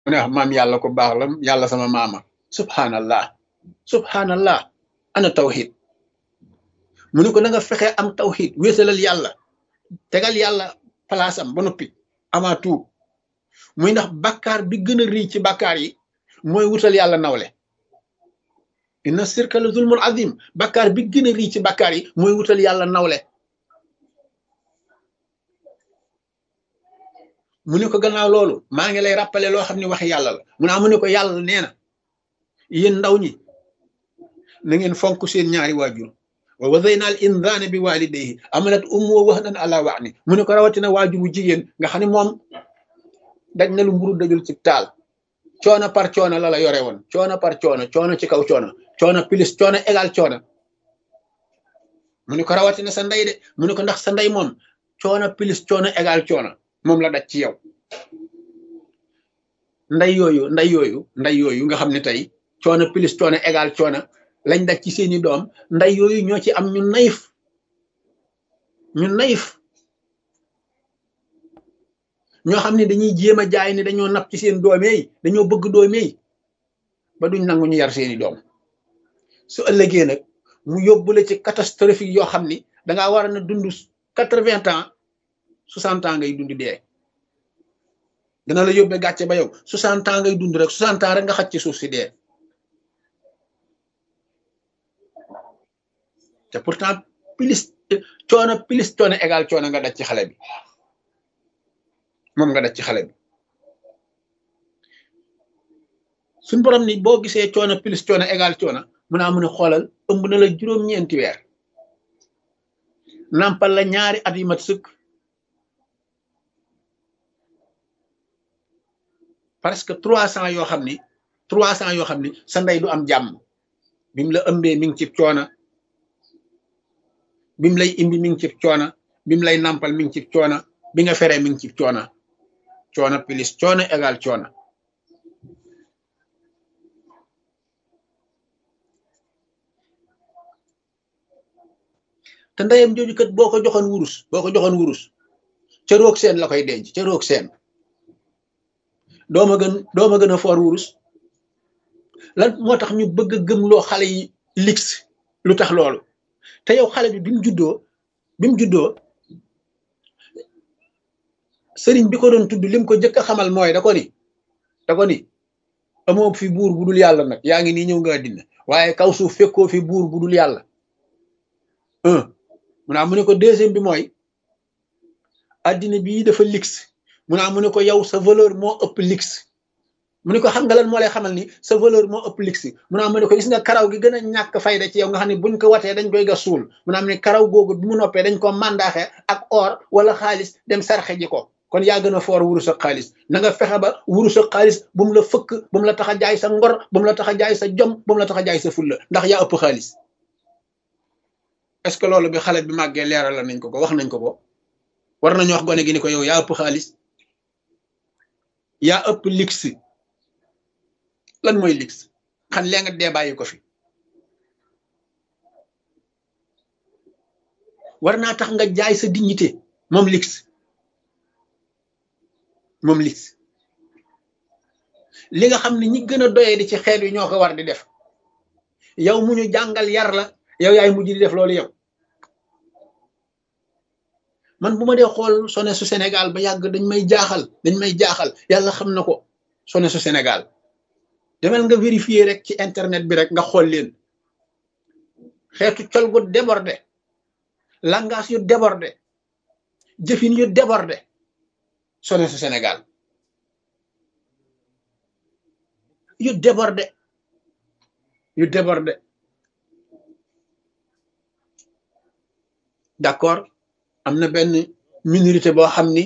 mu ne wax maam yàlla ko baax la yàlla sama maama subhanallah subhanallah ana tawxid mu ne ko na nga fexe am tawxid wéetalal yàlla tegal yàlla palaasam ba noppi avant tout muy ndax bàkkaar bi gën a rii ci bàkkaar yi mooy wutal yàlla nawle inna sirka la zulmun azim bàkkaar bi gën a rii ci bàkkaar yi mooy wutal yàlla nawle mu ne ko gannaaw loolu maa ngi lay rappelé loo xam ne wax yàlla la mu naa mu ne ko yàlla nee na yéen ndaw ñi na ngeen fonk seen ñaari waajur wa wazayna al insaana bi walidayhi amalat ummu wahnan ala wahni mu ne ko rawatina waajur bu jigéen nga xam ne moom daj na lu mburu dajul ci taal coono par coono la la yore woon coono par coono coono ci kaw coono coono plus coono égal coono mu ne ko rawatina sa ndey de mu ne ko ndax sa ndey moom coono plus coono égal coono moom la daj ci yow nday yooyu nday yooyu nday yooyu nga xam ne tey coono plus coono égal coono lañ daj ci seeni doom nday yooyu ñoo ci am ñu nayif ñu nayif ñoo xam ne dañuy jéem a jaay ni dañoo napp ci seen doomee yi dañoo bëgg doomee yi ba duñ nangu ñu yar seeni doom su ëllëgee nag mu yóbbu la ci catastrophique yoo xam ni dangaa war a na dund quatre-vingts ans soixante ans ngay dund dee dana la yóbbee gàcce ba yow soixante ans ngay dund rek soixante ans rek nga xaj ci suuf si dee te pourtant plus coono plus coono égal coono nga daj ci xale bi moom nga daj ci xale bi suñ borom ni boo gisee coono plus coono égal coono mun naa mun a xoolal ëmb na la juróom-ñeenti weer nampal la ñaari at yu mat sëkk presque trois cent yoo xam ni trois cent yoo xam ni sa ndey du am jàmm bi mu la ëmbee mi ngi ci coona bi mu lay imbi mi ngi ci coona bi mu lay nampal mi ngi ci coona bi nga feree mi ngi ci coona coona plus coona égal coona te ndeyam jooju kat boo ko joxoon wurus boo ko joxoon wurus ca roog seen la koy denc ca roog seen dooma gën dooma gën a foor wurus lan moo tax ñu bëgg a gëmloo xale yi lix lu tax loolu te yow xale bi bi mu juddoo bi mu juddoo sëriñ bi ko doon tudd lim ko jëkk a xamal mooy da ko ni da ko ni amoo fi buur bu dul yàlla nag yaa ngi nii ñëw nga àddina waaye kaw suuf fekkoo fi buur bu dul yàlla un mu naa mu ne ko deuxième bi mooy àddina bii dafa lix mu naa mu ne ko yow sa valeur moo ëpp lix mu ne ko xam nga lan moo lay xamal ni sa valeur moo ëpp lix mu naa mu ne ko gis nga karaw gi gën a ñàkk fayda ci yow nga xam ne buñ ko watee dañ koy gas suul mu naa mu ne karaw googu bi mu noppee dañ ko mandaaxe ak or wala xaalis dem sarxe ji ko kon yaa gën a foor wurus ak xaalis na nga fexe ba wurus ak xaalis bu mu la fëkk bu mu la tax a jaay sa ngor bu mu la tax a jaay sa jom bu mu la tax a jaay sa fulla ndax yaa ëpp xaalis est-ce que loolu bi xale bi màggee leeral nañ ko ko wax nañ ko ko war nañu wax gone gi ni ko yow yaa ëpp xaalis yaa ëpp lix lan mooy lix xan lee nga dee bàyyi ko fi war naa tax nga jaay sa dignité moom lix moom lix li nga xam ne ñi gën a doyee di ci xeet wi ñoo ko war di def yow mu ñu jàngal yar la yow yaay mujj di def loolu yow man bu ma dee xool sone su Sénégal ba yàgg dañ may jaaxal dañ may jaaxal yàlla xam na ko sone su Sénégal demel nga vérifier rek ci internet bi rek nga xool leen xeetu col gu débordé langage yu débordé jëfin yu débordé sone su Sénégal yu débordé yu débordé d'accord am na benn minorité boo xam ni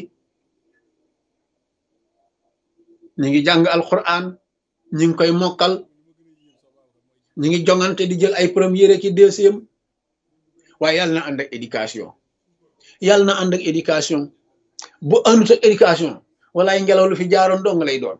ñu ngi jàng alquran ñu ngi koy mokkal ñu ngi jongante di jël ay première ki deuxième waaye yàlla na ànd ak éducation yàlla na ànd ak éducation bu àndut ak éducation walaay ngelaw lu fi jaaroon dong lay doon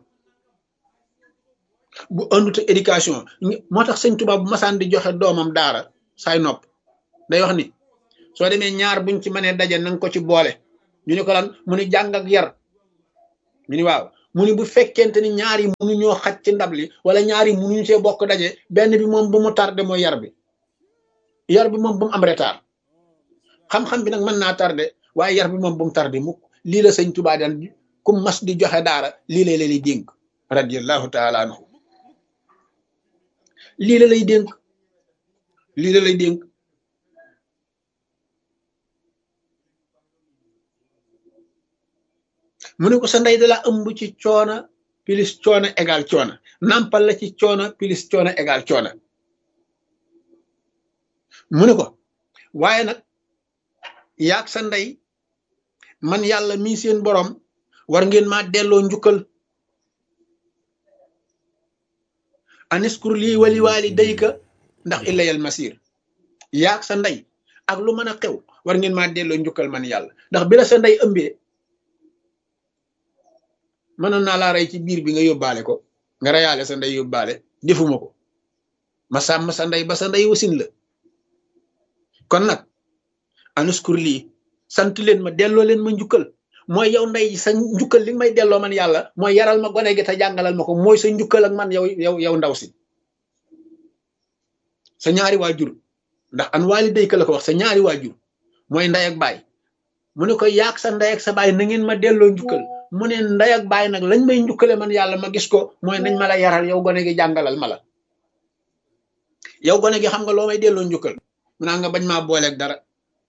bu àndut ak éducation moo tax sëñ Tuubaa bu masaan di joxe doomam daara saay nopp day wax ni soo demee ñaar buñ ci mënee daje nanga ko ci boole ñu ne ko lan mu ni jàng ak yar ñu ni waaw mu ni bu fekkente ni ñaari munuñoo xaj ci ndab li wala ñaari munuñu see bokk daje benn bi moom bu mu tardé mooy yar bi yar bi moom bu mu am retard xam-xam bi nag mën naa tardé waaye yar bi moom bu mu tardé mukk lii la sëñ Tuubaa daan ku mas di joxe daara lii lay lay dénk radiyallahu taala anhu lii la lay dénk lii la lay dénk mu ne ko sa ndey dala ëmb ci coona pilis coona égal coona nampal la ci coona pilis coona égal coona mu ne ko waaye nag yaag sa ndey man yàlla mii seen borom war ngeen maa delloo njukkal aniskur lii wali waali dayka ndax illayal masir yaag sa ndey ak lu mën a xew war ngeen maa delloo njukkal man yàlla ndax bi la sa ndey ëmbee mënoon naa laa rey ci biir bi nga yóbbaale ko nga reyaale sa ndey yóbbaale defuma ko ma sàmm sa ndey ba sa ndey wasin la kon nag anuskur lii sant leen ma delloo leen ma njukkal mooy yow ndey sa njukkal li may delloo man yàlla mooy yaral ma gone gi te jàngalal ma ko mooy sa njukkal ak man yow yow yow ndaw si sa ñaari waajur ndax an waali dayka la ko wax sa ñaari waajur mooy ndey ak baay mu ne ko yaag sa ndey ak sa baay na ngeen ma delloo njukkal mu ne ndey ak baay nag lañ may njukkale man yàlla ma gis ko mooy nañ ma la yaral yow gone gi jàngalal ma la yow gone gi xam nga loo may delloo njukkal mu naa nga bañ maa booleeg dara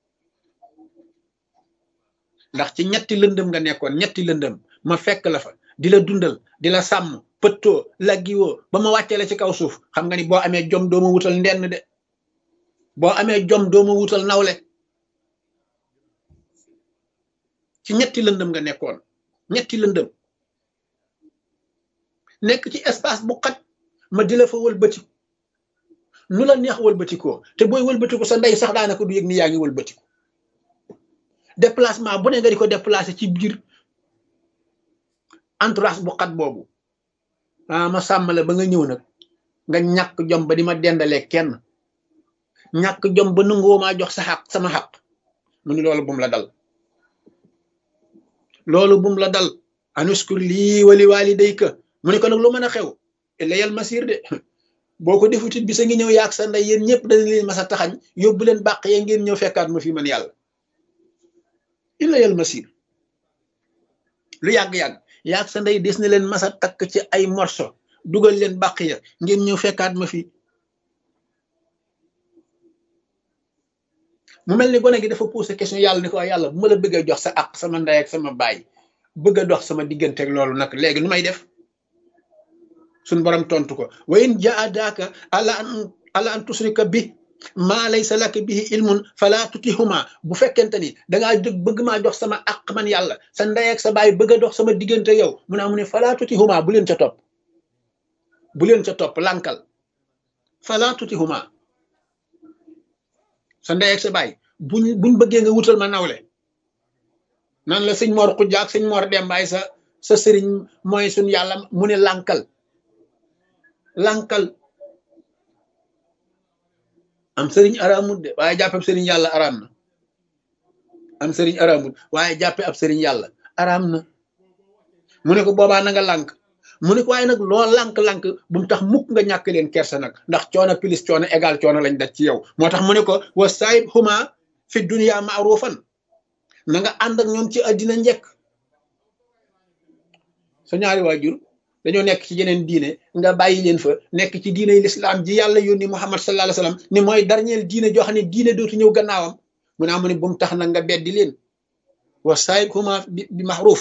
ndax ci ñetti lëndëm nga nekkoon ñetti lëndëm ma fekk la fa di la dundal di la sàmm pëttoo laggiwoo ba ma wàccee la ci kaw suuf xam nga ni boo amee jom dooma wutal ndenn de boo amee jom dooma wutal nawle ci ñetti lëndëm nga nekkoon ñetti lëndëm nekk ci espace bu xat ma di la fa wëlbatiku nu la neex wëlbatikoo te booy wëlbatiku sa ndey sax daanaka du yëg ni yaa ngi wëlbatiku déplacement bu ne nga di ko déplacé ci biir entourage bu xat boobu ah ma sàmm la ba nga ñëw nag nga ñàkk jom ba di ma dendalee kenn ñàkk jom ba nangoo maa jox sa xaq sama xaq mu ni loolu bum la dal loolu bum la dal anuskur lii wali walidayka mu ne ko nag lu mën a xew layal masir de boo ko defutit bi sa ngi ñëw yaag sa ndey yéen ñëpp dañ leen masa taxañ yóbbu leen bàq yee ngeen ñëw fekkaat ma fi man yàlla illayal masir lu yàgg-yàgg yaag sa ndey des na leen masa takk ci ay morso dugal leen bàq ya ngeen ñëw fekkaat ma fi mu mel ni gone gi dafa posé question yàlla ni ko yàlla bu ma la bëggee jox sa àq sama ndey ak sama baay bëgg a dox sama diggante ak loolu nag léegi nu may def suñ borom tontu ko wa in jaadaaka ala an ala an tusrika bi maa laysa laka bihi ilmun fala tutihuma bu fekkente ni dangaa jóg bëgg maa jox sama àq man yàlla sa ndey ak sa baay bëgg a dox sama diggante yow mu ne amu ne fala tutihuma bu leen ca topp bu leen ca topp lànkal fala tutihuma sa ndey ak sa baay buñ buñ bëggee nga wutal ma nawle nan la sëñ Mor Xujja ak sëñ Mor Dembaay sa sa sëriñ mooy suñ yàlla mu ne lànkal lànkal am sëriñ araamut de waaye jàppe ab sëriñ yàlla araam na am sëriñ araamut waaye jàppe ab sëriñ yàlla araam na mu ne ko boobaa na nga lànk mu ne ko waaye nag loo lànk-lànk bu mu tax mukk nga ñàkk leen kersa nag ndax coono pilis coono égal coono lañ daj ci yow moo tax mu ne ko wa saayib huma fi dunia maarufan na nga ànd ak ñoom ci àddina njëkk sa ñaari waajur dañoo nekk ci yeneen diine nga bàyyi leen fa nekk ci diine lislaam ji yàlla yónni muhammad sallallahu alayhi wasallam ni mooy dernier diine joo xam ne diine dootu ñëw gannaawam mu ne amu ne bu mu tax nag nga beddi leen wa saayib huma bi maaruf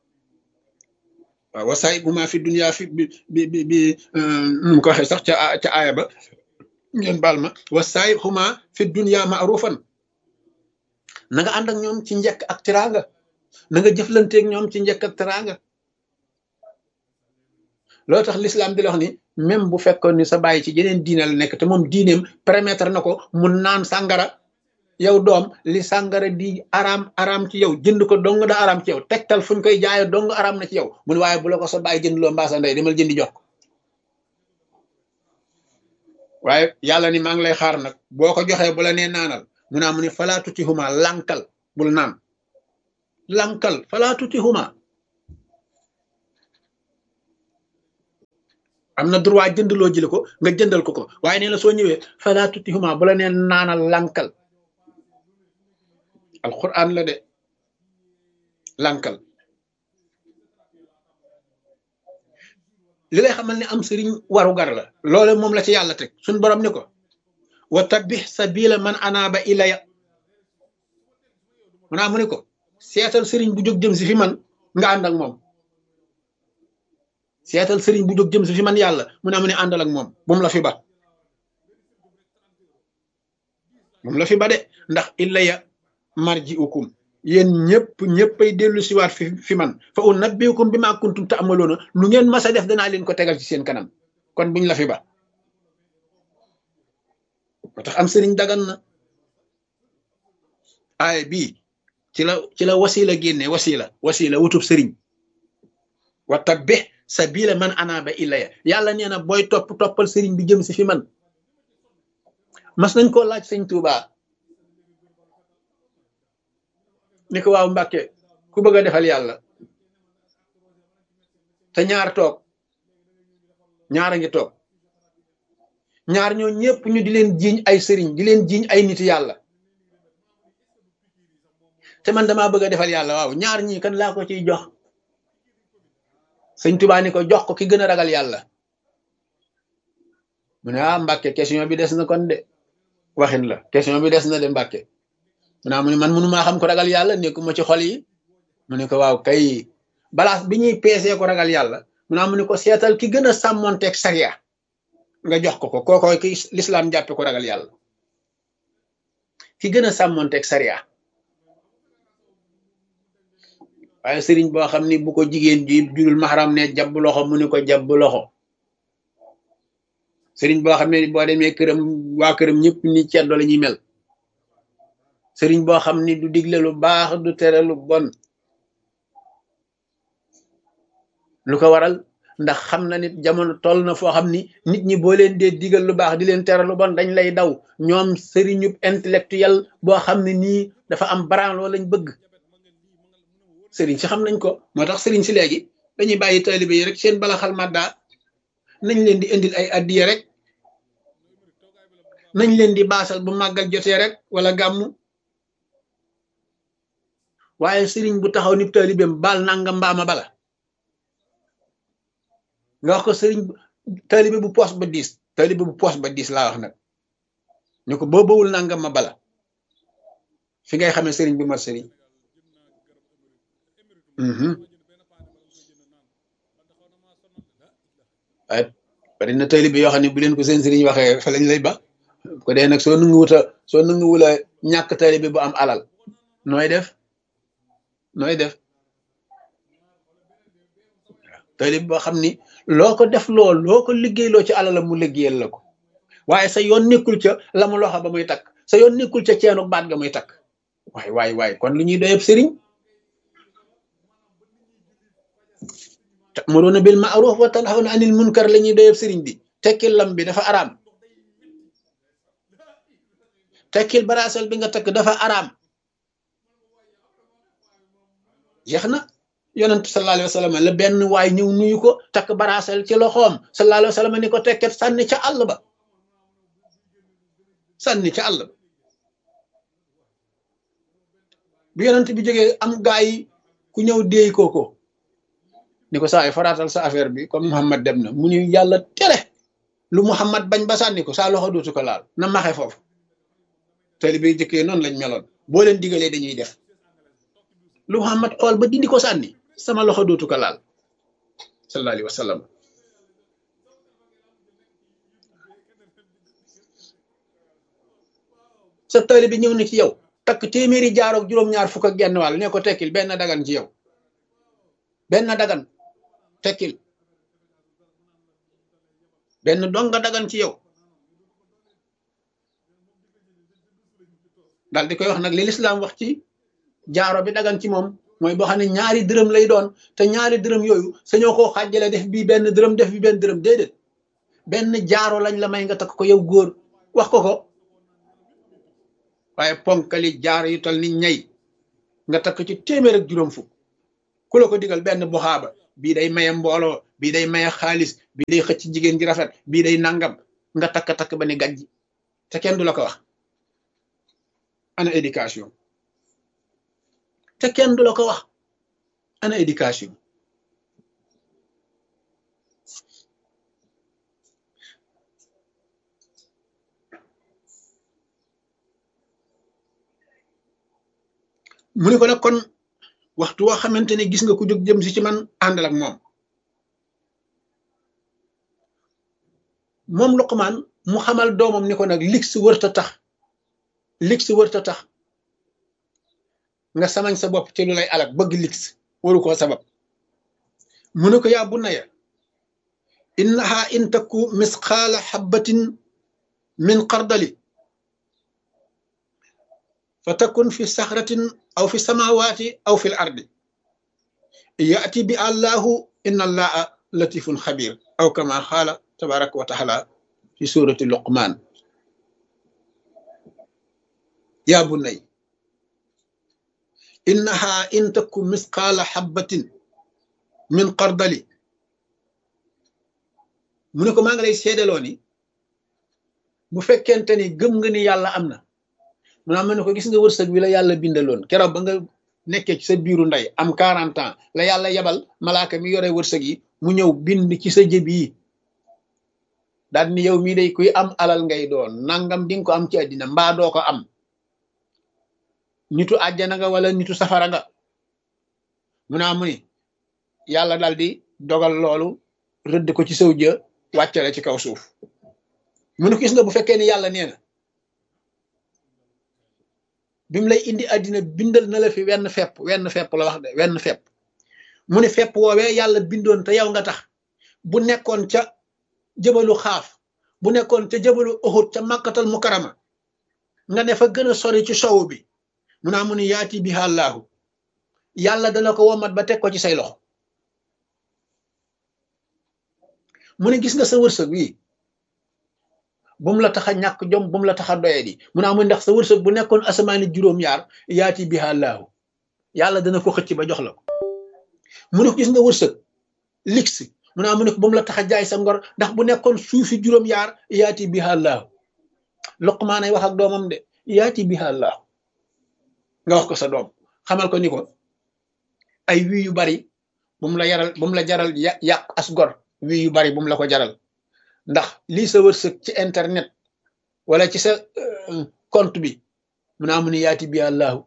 waaw wasaay bu ma fi dunia fi bi bi bi bi nu ko waxee sax ca ca aaya ba ngeen baal ma wasaay xuma fi dunia maarufan na nga ànd ak ñoom ci njëkk ak teraanga na nga jëflanteeg ñoom ci njëkk ak teraanga loolu tax l'islam di la wax ni même bu fekkoon ni sa bàyyi ci yeneen diine la nekk te moom diineem permettre na ko mu naan sàngara yow doom li sàngara di araam araam ci yow jënd ko dong da araam ci yow tegtal fuñ koy jaayo dong araam na ci yow mun waaye bu la ko sa bàyyi jënd loo mbaa sa ndey demal jëndi jox ko waaye yàlla ni maa ngi lay xaar nag boo ko joxee bu la nee naanal mu naa mu ne falaa tuti huma lankal bul naan lankal falaa tuti huma am na droit jëndaloo jëli ko nga jëndal ko ko waaye nee na soo ñëwee fala tutihuma bu la neen naanal lànkal alquran la de lànkal li lay xamal ne am sëriñ waru gar la loole moom la ci yàlla teg suñ borom ni ko wa tabbix sabila man anaaba ilaya mu naa mu ni ko seetal sëriñ bu jóg jëm si fi man nga ànd ak moom seetal sëriñ bu jóg jëm si fi man yàlla mu naa mu ne àndal ak moom bu mu la fi ba bu mu la fi ba de ndax ilaya marji ukum yéen ñëpp ñëppay dellu siwaat fi fi man fa unabbiukum bi ma kuntum ta'maluna lu ngeen mas a def danaa leen ko tegal ci seen kanam kon buñ la fi ba moo tax am sëriñ dagan na aay bii ci la ci la wasila génne wasila wasila wutub sëriñ wa tabbih sabila man anaba ilaya yàlla nee na booy topp toppal sëriñ bi jëm si fi man mas nañ koo laaj sëñ Tuubaa ni ko waaw Mbàkke ku bëgg a defal yàlla te ñaar toog ñaar a ngi toog ñaar ñoo ñëpp ñu di leen jiiñ ay sëriñ di leen jiiñ ay nit yàlla te man damaa bëgg a defal yàlla waaw ñaar ñii kan laa ko ciy jox sëñ Tuubaa ni ko jox ko ki gën a ragal yàlla mu ne ah Mbàkke question bi des na kon de waxin la question bi des na de Mbàkke mu naa mu ne man mënu maa xam ko ragal yàlla nekkuma ci xol yi mu ne ko waaw kay balaas bi ñuy peesee ko ragal yàlla mu naa mu ne ko seetal ki gën a sàmmonteeg sariya nga jox ko ko kooko ki lislaam jàppe ko ragal yàlla ki gën a sàmmonteeg sariya waaye sëriñ boo xam ni bu ko jigéen ji jurul maxaram ne jabb loxo mu ni ko jabb loxo sëriñ boo xam ne boo demee këram waa këram ñëpp ni ceddo la ñuy mel sëriñ boo xam ni du digle lu baax du tere lu bon lu ko waral ndax xam na nit jamono toll na foo xam ni nit ñi boo leen dee digal lu baax di leen tere lu bon dañ lay daw ñoom sëriñu intellectuel boo xam ne nii dafa am branloo lañ bëgg sëriñ si xam nañ ko moo tax sëriñ si léegi dañuy bàyyi taalibe yi rek seen bala xal madda nañ leen di indil ay addiye rek nañ leen di baasal bu màggal jotee rek wala gàmmu waaye sëriñ bu taxaw ni taalibeem baal nanga mbaama bala nga wax ko sëriñ taalibe bu poos ba diis taalibe bu poos ba diis laa wax nag ñu ko boo bawul nangam ma bala fi ngay xamee sëriñ bi mat sëriñ waaye bari na taalibe yoo xam ne bu leen ko seen sëriñ waxee fa lañ lay ba ko dee nag soo nangu wuta soo nangu wula ñàkk taalibe bu am alal nooy def nooy def taalibe boo xam ni loo ko def loo loo ko liggéeyloo ci alalam mu liggéeyal la ko waaye sa yoon nekkul ca la mu loxo ba muy takk sa yoon nekkul ca ceenu baat ga muy takk waay waay waay kon lu ñuy doyeb sëriñ ta'muruna bil ma'ruf wa tanhawna anil munkar la ñuy doyeb sëriñ bi tekkil lam bi dafa araam tekkil baraasal bi nga takk dafa araam jeex na yonent sallallahu alayhi wa sallam la benn waay ñëw nuyu ko takk baraasal ci loxoom sallallahu alayhi wa sallam ni ko tekket sànni ca àll ba sànni ca àll ba bu yonent bi jógee am gaa yi ku ñëw déey kooko ni ko saa yi faraatal sa affaire bi comme Muhammad dem na mu ni yàlla tere lu Muhammad bañ ba sànni ko saa loxo dootu ko laal na maxe foofu taalibe yi jëkkee noonu lañ meloon boo leen digalee dañuy def lu Muhammad xool ba dindi ko sànni sama loxo dootu ko laal sallallahu alayhi wa sallam sa taalibe bi ñëw na ci yow takk téeméeri jaaroog juróom-ñaar fukk ak genn wàll ne ko tekkil benn dagan ci yow benn dagan tekkil benn donga dagan ci yow daal di koy wax nag li lislaam wax ci jaaro bi dagan ci moom mooy boo xam ne ñaari dërëm lay doon te ñaari dërëm yooyu sañoo koo xàjjale def bii benn dërëm def bi benn dërëm déedéet benn jaaro lañ la may nga takk ko yow góor wax ko ko waaye ponkali jaaro yu tal ni ñay nga takk ci téeméer ak juróom fukk ku la ko digal benn buxaaba bii day maye mbooloo bii day maye xaalis bii day xëcc jigéen ji rafet bii day nangam nga takk-takk ba ni gàjj te kenn du la ko wax ana éducation te kenn du la ko wax ana éducation mu ni ko nag kon waxtu woo xamante ne gis nga ku jóg jëm si ci man àndal ak moom moom Luqmaan mu xamal doomam ni ko nag lig si wërta tax lig si wërta tax nga samañ sa bopp ci lu lay alak bëgg lig waru koo sabab mu ne ko yaa bunayya innaha in takku misqaala xabbatin min xardali fa takun fi saxratin aw fi samawaati aw fi l ardi yaati bi allahu inna allaha latifun xabir aw kama xaala tabaraka wa taala fi surati luqman yaa bunay innaha in takku misqaala xabbatin min xardali mu ne ko maa ngi lay seedaloo ni bu fekkente ni gëm nga ni yàlla am na mu naa ma ne ko gis nga wërsëg bi la yàlla bindaloon keroog ba nga nekkee ci sa biiru ndey am 40 ans la yàlla yebal malaaka mi yore wërsëg yi mu ñëw bind ci sa jëb yi daal ni yow mii day kuy am alal ngay doon nangam di nga ko am ci àddina mbaa doo ko am nitu àjjana nga wala nitu safara nga mu naa mu ni yàlla daal di dogal loolu rëdd ko ci saw jë wàccale ci kaw suuf mu ne ko gis nga bu fekkee ni yàlla nee na bi mu lay indi àddina bindal na la fi wenn fepp wenn fepp la wax de wenn fepp mu ne fepp woowee yàlla bindoon te yow nga tax bu nekkoon ca jëbalu xaaf bu nekkoon ca jëbalu Uhud ca màkkatal mukarama nga ne fa gën a sori ci sowu bi mu naa mu ne yaati bi àllaahu yàlla dana ko womat ba teg ko ci say loxo mu ne gis nga sa wërsëg wi bu mu la tax a ñàkk jom bu mu la tax a doye di mu naa mu ndax sa wërsëg bu nekkoon asamaani juróom-yaar yaati bi àllaahu yàlla dana ko xëcc ba jox la ko mu ne ko gis nga wërsëg lix mu naa mu ne ko bu mu la tax a jaay sa ngor ndax bu nekkoon suufi juróom-yaar yaati bi àllaahu Luqmaan ay wax ak doomam de yaati bi àllaahu nga wax ko sa doom xamal ko ni ko ay wii yu bari bu mu la yaral bu mu la jaral yàq as gor wii yu bari bu mu la ko jaral ndax lii sa wërsëg ci internet wala ci sa compte bi mu naa mu ni yaati bi àllaahu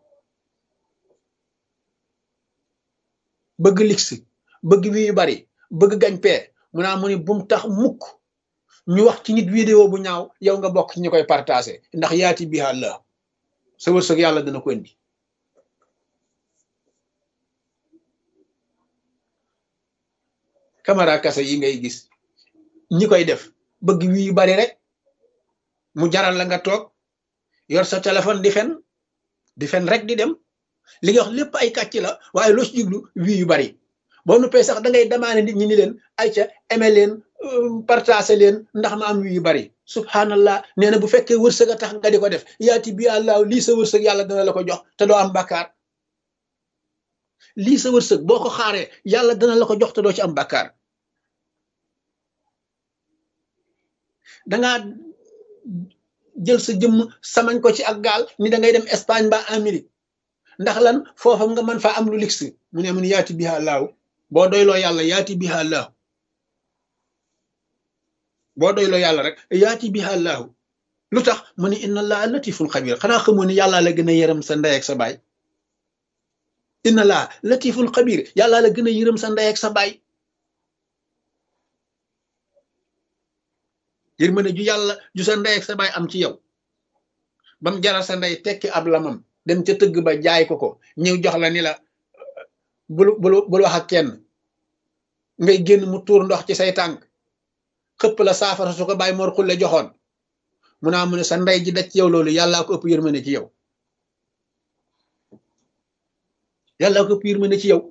bëgg lix bëgg wii yu bari bëgg gañ pee mu naa mu ni bum tax mukk ñu wax ci nit vidéo bu ñaaw yow nga bokk ci ñu koy partagé ndax yaati bi àllaahu sa wërsëg yàlla dana ko indi caméra kase yi ngay gis ñi koy def bëgg wii yu bari rek mu jaral la nga toog yor sa téléphone di fen di fen rek di dem li nga wax lépp ay kàcc la waaye loo ci jublu wii yu bari boo nuppee sax da ngay demandé nit ñi ni leen ay ca aimé leen partagé leen ndax ma am wii yu bari subhanallah nee na bu fekkee wërsëg a tax nga di ko def yaati bi àllaa lii sa wërsëg yàlla dana la ko jox te doo am bàkkaar lii sa wërsëg boo ko xaaree yàlla dana la ko jox te doo ci am bàkkaar dangaa jël sa jëmm samañ ko ci ak gaal ni da ngay dem Espagne ba Amérique ndax lan foofa nga mën faa am lu lix mu ne mun yaati biha laaw boo doyloo yàlla yaati biha laaw boo doyloo yàlla rek yaati biha laaw lu tax mu ne inna allaha latifun xabir xanaa xamoo ni yàllaa la gën a yërëm sa ndey ak sa baay inna allaha latifun xabir yàllaa la gën a yërëm sa ndey ak sa baay yërmande ju yàlla ju sa ndey ak sa baay am ci yow bam jaral sa ndey tekki ab lamam dem ca tëgg ba jaay ko ko ñëw jox la ni la bul bul bul wax ak kenn ngay génn mu tuur ndox ci say tànk xëpp la saafara su ko bàyyi mor xulle joxoon mu naa mu ne sa ndey ji daj ci yow loolu yàllaa ko ëpp yërmande ci yow yàllaa ko ëpp yërmande ci yow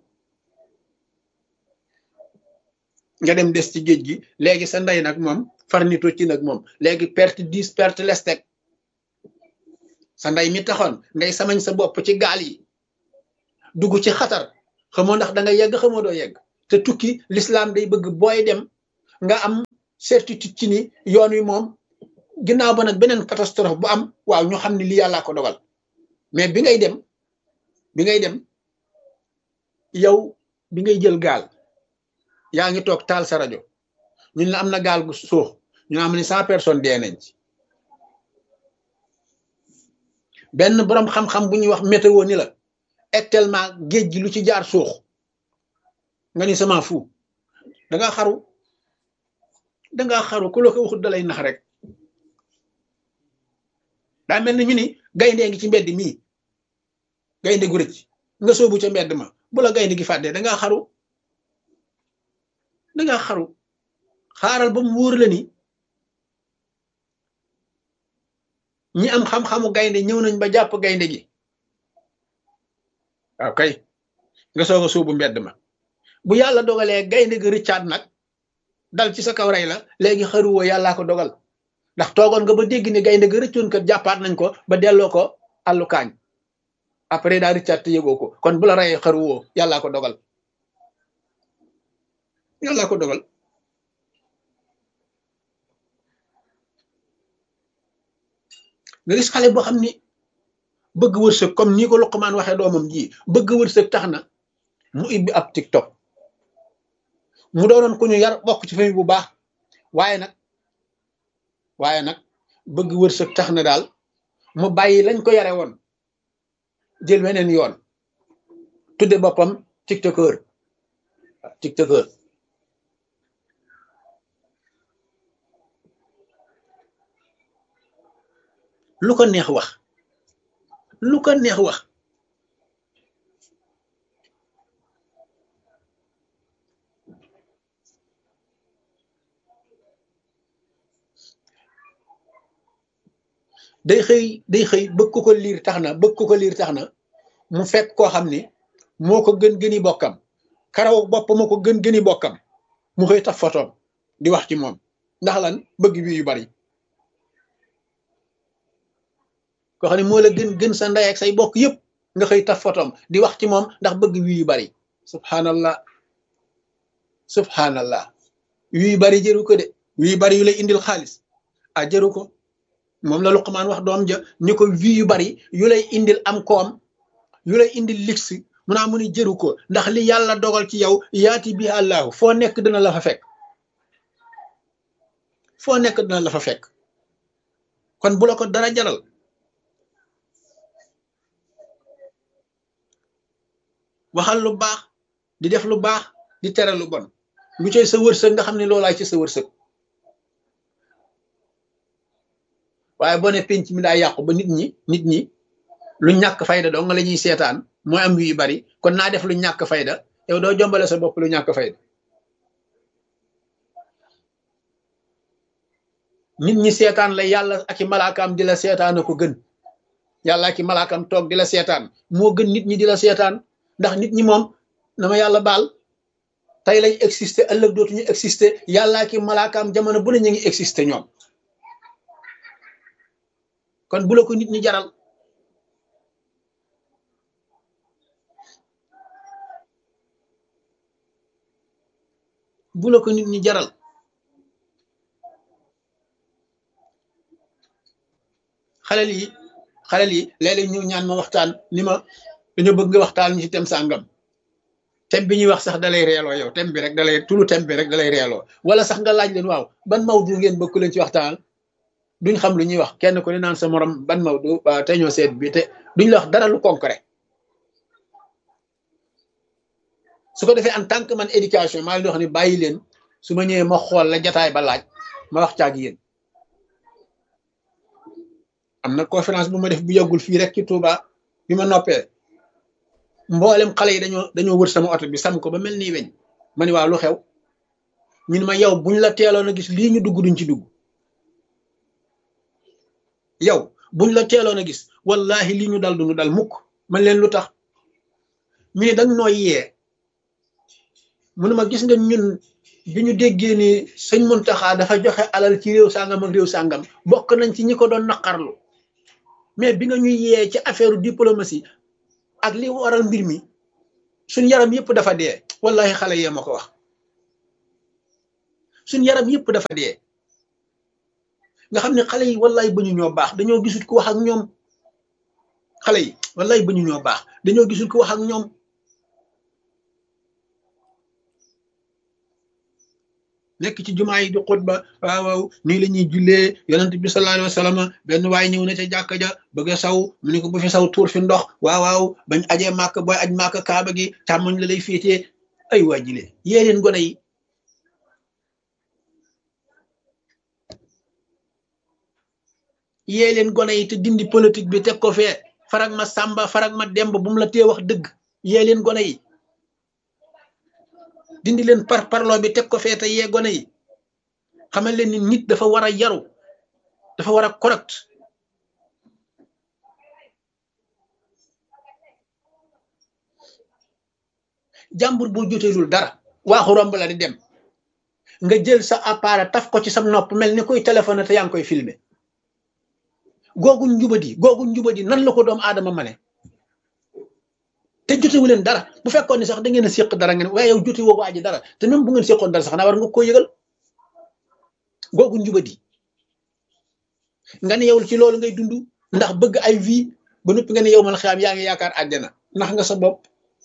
nga dem des ci géej gi léegi sa ndey nag moom far nito ci nag moom léegi perte dix perte lestek sa ndey mi taxoon ngay samañ sa bopp ci gaal yi dugg ci xatar xamoo ndax da nga yegg xamoo doo yegg te tukki l'islam day bëgg booy dem nga am certitude ci ni yoon wi moom ginnaaw ba nag beneen catastrophe bu am waaw ñu xam ne lii yàllaa ko dogal mais bi ngay dem bi ngay dem yow bi ngay jël gaal yaa ngi toog taal sa rajo ñun la am na gaal gu suux ñu am ni cent personnes dee nañ ci benn boroom xam-xam bu ñuy wax météo ni la actuellement géej gi lu ci jaar suux nga ni sama fu danga xaru danga xaru ku la ko waxut dalay nax rek daa mel ni ñu ni gaynde ngi ci mbedd mii gaynde gu rëcc nga soobu ca mbedd ma bu la gaynde gi fàddee danga xaru danga xaru xaaral ba mu wóor la ni ñi am xam-xamu gaynde ñëw nañ ba jàpp gaynde gi waaw kay nga soog a suubu mbedd ma bu yàlla dogalee gaynde gi rëccaat nag dal ci sa kaw rey la léegi xaruwoo yàllaa ko dogal ndax toogoon nga ba dégg ni gaynde gi rëccoon kat jàppaat nañ ko ba delloo ko àllu kaañ après daa rëccaat te yëgoo ko kon bu la reyee xaruwoo yàllaa ko dogal yàllaa ko dogal nga gis xale boo xam ni bëgg wërsëg comme nii ko Luqmaan waxee doomam ji bëgg wërsëg tax na mu ibbi ab TikTok mu doonoon ku ñu yar bokk ci famille bu baax waaye nag waaye nag bëgg wërsëg tax na daal mu bàyyi lañ ko yare woon jël weneen yoon tudde boppam tiktokeur tiktokeur lu ko neex wax lu ko neex wax day xëy day xëy bëgg ko ko liir tax na bëgg ko ko liir tax na mu fekk koo xam ni moo ko gën gëni bokkam karaw bopp moo ko gën gëni bokkam mu xëy taf fotoom di wax ci moom ndax lan bëgg wi yu bari koo xam ne moo la gën gën sa ndey ak say bokk yëpp nga xëy taf fotoom di wax ci moom ndax bëgg wi yu bari subhanallah subhanallah wi yu bari jëru ko de wi yu bari yu lay indil xaalis a jëru ko moom la Luqmaan wax doom ja ni ko vi yu bari yu lay indil am koom yu lay indil lix mu naa mu ni jëru ko ndax li yàlla dogal ci yow yaati bi àllaahu foo nekk dina la fa fekk foo nekk dina la fa fekk kon bu la ko dara jaral waxal lu baax di def lu baax di tere lu bon lu cay sa wërsëg nga xam ne loolaay ci sa wërsëg waaye boo ne penc mi daa yàqu ba nit ñi nit ñi lu ñàkk fayda dong la ñuy seetaan mooy am yu bari kon naa def lu ñàkk fayda yow doo jombale sa bopp lu ñàkk fayda nit ñi seetaan la yàlla ak i malaakaam di la seetaan ko gën yàlla ak i malaakaam toog di la seetaan moo gën nit ñi di la seetaan ndax nit ñi moom na ma yàlla baal tey lañ exister ëllëg dootuñu exister yàlla ak i malaakaam jamono bu ne ñu ngi exister ñoom kon bu la ko nit ñi jaral bu la ko nit ñi jaral xalel yi xalel yi léeg-léeg ñu ñaan ma waxtaan ni ma dañoo bëgg nga waxtaan ñu ci tem sàngam tem bi ñuy wax sax dalay reeloo yow tem bi rek dalay tulu tem bi rek dalay reeloo wala sax nga laaj leen waaw ban mawdu ngeen bëgg leen ci waxtaan duñ xam lu ñuy wax kenn ku ne naan sa morom ban mawdu waaw te ñoo seet bi te duñ la wax dara lu concret su ko defee en tant que man éducation maa ngi di wax ni bàyyi leen su ma ñëwee ma xool la jataay ba laaj ma wax caag yéen am na conférence bu ma def bu yàggul fii rek ci Touba bi ma noppee mboolem xale yi dañoo dañoo wër sama oto bi sam ko ba mel nii weñ ma ni waa lu xew ñun ma yow buñ la teeloon a gis lii ñu dugg duñ ci dugg yow buñ la teeloon a gis wallahi lii ñu dal duñu dal mukk man leen lu tax ñu ne dañ nooy yee mu ne ma gis nga ñun bi ñu déggee ni sëñ Muntaxa dafa joxe alal ci réew sàngam ak réew sàngam bokk nañ ci ñi ko doon naqarlu mais bi nga ñuy yee ci affaire diplomatie ak li waral mbir mi suñ yaram yëpp dafa dee wallahi xale yee ma ko wax suñ yaram yëpp dafa dee nga xam ne xale yi wallaay ba ñu ñoo baax dañoo gisul ku wax ak ñoom xale yi wallaay ba ñu ñoo baax dañoo gisul ku wax ak ñoom nekk ci jumaa yi di xutba waaw waaw nii la ñuy jullee yonent bi sallallahu alayhi wa sallam benn waay ñëw na ca jàkka ja bëgg a saw mu ne ko bu fi saw tuur fi ndox waaw waaw bañ ajee màkk booy aj màkk kaaba gi càmmoñ la lay féetee ay waa jile yee leen gone yi yee leen gone yi te dindi politique bi teg ko fee farag ma sàmba farag ma demb bu mu la tee wax dëgg yee leen gone yi dindi leen par parloo bi teg ko fee te yee gone yi xamal leen ni nit dafa war a yaru dafa war a correct jàmbur boo joteelul dara waaxu romb la di dem nga jël sa appareil taf ko ci sa nopp mel ni koy téléphone te yaa ngi koy filmer googu njubadi googu njubadi nan la ko doomu aadama ma ne te jotewu leen dara bu fekkoon ni sax da ngeen a séq dara ngeen waaye yow jote woo waa ji dara te même bu ngeen séqoon dara sax naa war nga koo yëgal googu njubadi nga ne yow ci loolu ngay dund ndax bëgg ay vie ba noppi nga ne yow mal xiyaam yaa ngi yaakaar àjjana ndax nga sa bopp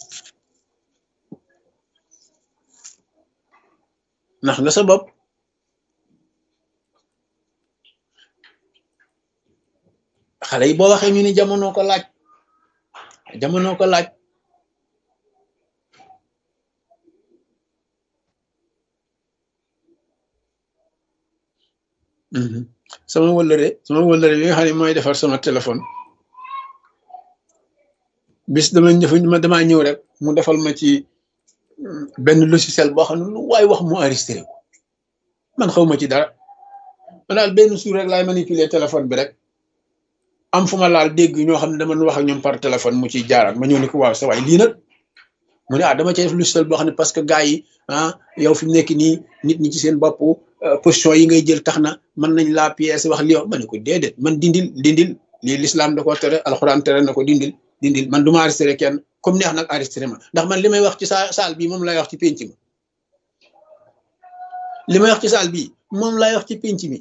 ndax nga sa bopp xale yi boo waxee ñu ni jamono ko laaj jamono ko laaj sama wëllëre sama wëllëre bi nga xam ne mooy defar sama téléphone bis dama ñëf ma damaa ñëw rek mu defal ma ci benn logiciel boo xam ne lu waay wax mu enregistré ko man xaw ma ci dara ma daal benn suur rek laay manipuler téléphone bi rek am fu ma laal dégg ñoo xam ne dama wax ak ñoom par téléphone mu ciy jaaraat ma ñëw ni ko waaw sa waay lii nag mu ne ah dama cay def logiciel boo xam ne parce que gars yi ah yow fi mu nekk nii nit ñi ci seen bopp position yi ngay jël tax na mën nañ laa pièce wax li yow ma ne ko déedéet man dindil dindil lii l'islam da ko tere alxuraan tere na ko dindil dindil man du ma enregistré kenn comme neex nag enregistré ma ndax man li may wax ci sa saal bii moom lay wax ci pénc mi li may wax ci saal bii moom lay wax ci pénc mi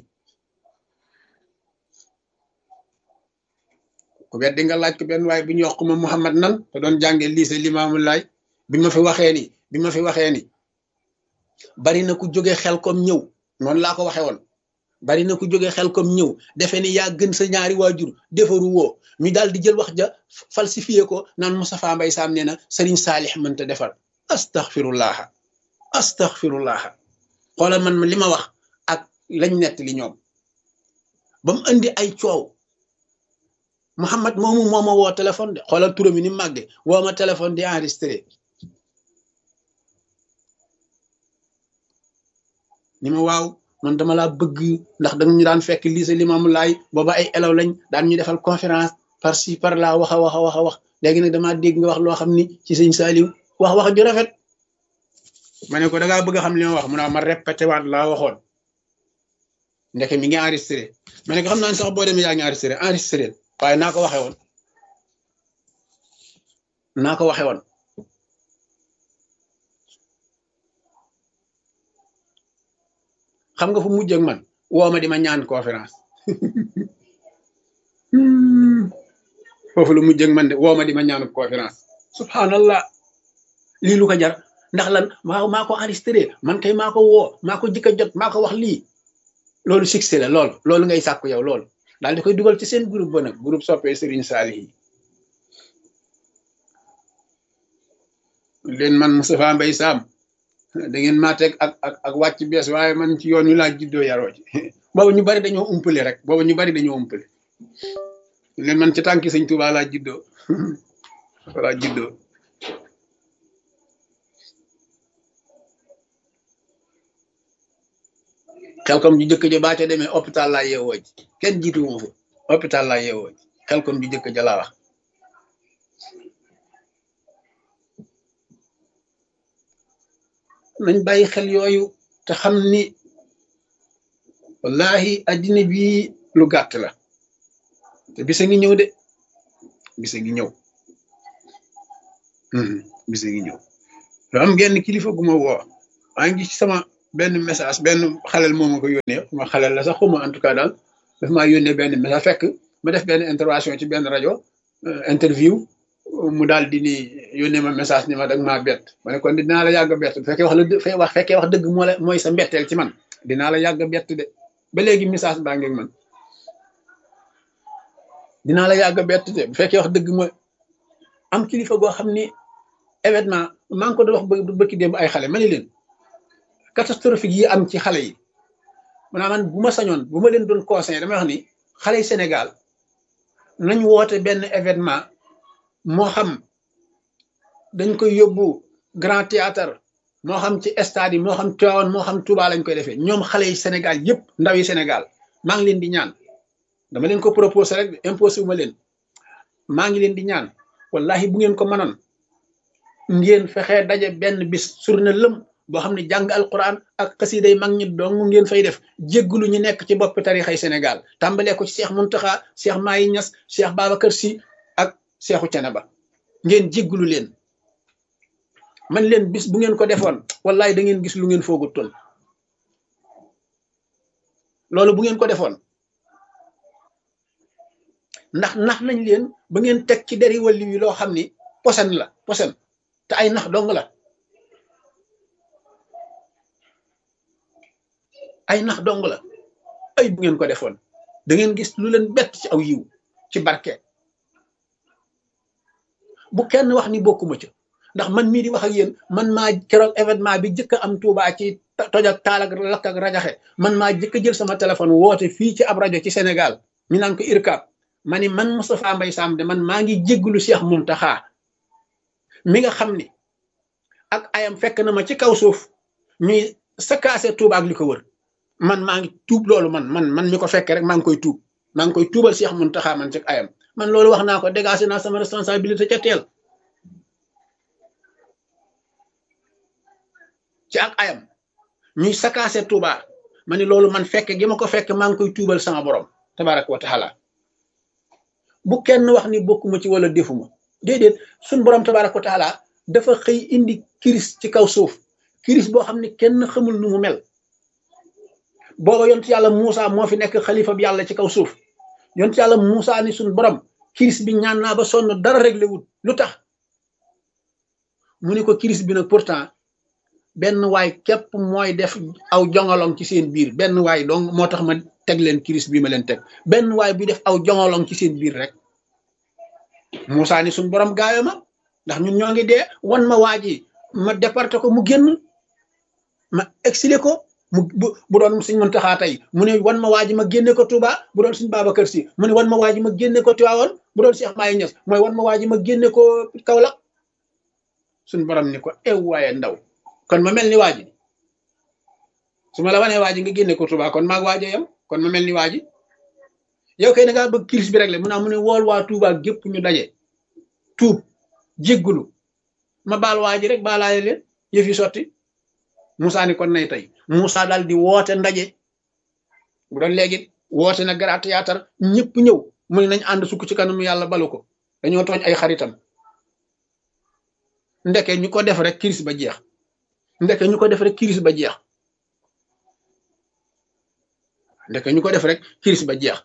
ku wet di nga laaj ko benn waaye bu ñu wax ko ma Muhammad nan te doon jànge lycée Limaamu Laay bi ma fi waxee ni bi ma fi waxee ni bari na ku jóge xel kom ñëw noonu laa ko waxee woon bari na ku jóge xel kom ñëw defe ni yaa gën sa ñaari waajur defaru woo ñu daal di jël wax ja falsifié ko naan Moustapha Mbaye Sam nee na Serigne Saalix mënta defar astaghfirullaha astaghfirullaha xoolal man ma li ma wax ak lañ nett li ñoom ba mu indi ay coow Mouhamad moomu moo ma woo téléphone de xoolal turam yi ni mag de woo ma téléphone di enregistré ni ma waaw man dama laa bëgg ndax dañu ñu daan fekk lycée Limaamu Laay booba ay élèves lañ daan ñu defal conférence par ci par là wax a wax a wax a wax léegi nag damaa dégg nga wax loo xam ni ci sëñ Saaliw wax wax ju rafet ma ne ko da ngaa bëgg a xam li ma wax mu ne ma répété waat laa waxoon ndeke mi ngi enregistré ma ne ko xam naa ne sax boo demee yaa ngi enregistré enregistré waaye naa ko waxee woon naa ko waxee woon xam nga fu mujj ak man woo ma di ma ñaan conférence foofu lu mujj ak man de woo ma di ma ñaan conférence subhanallah lii lu ko jar ndax lan maa maa ko enregistré man kay maa ko woo maa ko jëkk a jot maa ko wax lii loolu succès la loolu loolu ngay sàkku yow loolu daal di koy dugal ci seen groupe ba nag groupe soppee Serigne Saliou yi leen man Moustapha Mbaye Sam da ngeen maa teg ak ak ak wàcc bees waaye man ci yoon wi laa juddoo yaroo ci boobu ñu bari dañoo umpale rek boobu ñu bari dañoo umpale leen man ci tànki sëñ Touba laa juddoo laa juddoo xelkom ju jëkk ja baa ca demee hôpital laa yeewoo ji kenn jiitu wu fa hôpital laa yeewoo ji xelkom ju jëkk ja laa wax nañ bàyyi xel yooyu te xam ni wallahi addina bi lu gàtt la te bisa ngi ñëw de bisa ngi ñëw bisa ngi ñëw lu am genn kilifa gu ma woo maa ngi ci sama benn message benn xalel moo ma ko yónnee ma xalel la sax xuma en tout cas daal daf maa yónnee benn message fekk ma def benn intervention ci benn rajo interview mu daal di ni yónnee ma message ni ma dag maa bett ma ne kon dinaa la yàgg a bett bu fekkee wax la wax fekkee wax dëgg moo la mooy sa mbetteel ci man dinaa la yàgg a bett de ba léegi message baa ngeeg man dinaa la yàgg a bett de bu fekkee wax dëgg mooy am kilifa goo xam ni événement maa ngi ko doon wax ba bëkki démb ay xale ma ni leen catastrophique yi am ci xale yi maanaam man bu ma sañoon bu ma leen doon conseillé damay wax ni xale yi Sénégal nañ woote benn événement moo xam dañ koy yóbbu grand théâtre moo xam ci stade yi moo xam Tivaouane moo xam Touba lañ koy defee ñoom xale yi Sénégal yëpp ndaw yi Sénégal maa ngi leen di ñaan dama leen ko proposé rek imposé wu ma leen maa ngi leen di ñaan wallahi bu ngeen ko mënoon ngeen fexee daje benn bis surne lëm boo xam ne jàng alquran ak xasiday mag ñi dong ngeen fay def jéggulu ñu nekk ci boppi tarixay Sénégal tàmbalee ko ci Cheikh Muntaxa Cheikh Mayi Ñas Cheikh Babacar Si ak Cheikhu Canaba ngeen jéggulu leen man leen bis bu ngeen ko defoon wallahi da ngeen gis lu ngeen foogut toon loolu bu ngeen ko defoon ndax nax nañ leen ba ngeen teg ci deri wàlli wi loo xam ni posen la posen te ay nax dong la ay nax dong la ay bu ngeen ko defoon da ngeen gis lu leen bett ci aw yiw ci barke bu kenn wax ni bokkuma ca ndax man mii di wax ak yéen man maa keroog événement bi jëkk am Tuubaa ci toj ak taal ak lakk ak rajaxe man maa jëkk jël sama téléphone woote fii ci ab rajo ci Sénégal ñu naan ko IRCAP ma ni man Moustapha Mbaye Sam de man maa ngi jégglu Cheikh Muntaxa mi nga xam ni ak ayam fekk na ma ci kaw suuf ñuy sakaase Tuuba ak li ko wër man maa ngi tuub loolu man man man mi ko fekkee rek maa ngi koy tuub maa ngi koy tuubal Cheikh Muntaxa man ci ayam man loolu wax naa ko dégagé naa sama responsabilité ca teel ci ak ayam ñuy sakaase Tuuba ma ni loolu man fekke gi ma ko fekk maa ngi koy tuubal sama borom tabaraka wa taala bu kenn wax ni bokkuma ci wala defuma déedéet suñ borom tabaraka wa taala dafa xëy indi kiris ci kaw suuf kiris boo xam ne kenn xamul nu mu mel booba yont yàlla Muusa moo fi nekk xalifa bi yàlla ci kaw suuf yont yàlla Muusa ni suñ borom kiris bi ñaan naa ba sonn dara réglé wut lu tax mu ne ko kiris bi nag pourtant benn waay képp mooy def aw jongolong ci seen biir benn waay donc moo tax ma teg leen kiris bi ma leen teg benn waay bi def aw jongolong ci seen biir rek Moussa ni suñ borom gaawe ma ndax ñun ñoo ngi dee wan ma waa ji ma départé ko mu génn ma exilé ko mu bu bu doon suñ Muntaxa tey mu ne wan ma waa ji ma génne ko Touba bu doon suñ Babacar Si mu ne wan ma waa ji ma génne ko Tivaouane bu doon Cheikh Maye Niass mooy wan ma waa ji ma génne ko Kaolack suñ borom ni ko ew waaye ndaw kon ma mel ni waa ji su ma la wanee waa ji nga génne ko Touba kon maag waajo yam kon ma mel ni waa ji yow kay da ngaa bëgg kiris bi rek la mu naa mu ne wool waa Touba gépp ñu daje tuub jéggulu ma baal waa ji rek baalaale leen yëf yi sotti Moussa ni kon nay tey Moussa daal di woote ndaje bu doon léegi woote na grand théâtre ñëpp ñëw mu ne nañ ànd sukk ci kanamu yàlla balu ko dañoo tooñ ay xaritam ndeke ñu ko def rek kiris ba jeex ndeke ñu ko def rek kiris ba jeex ndeke ñu ko def rek kiris ba jeex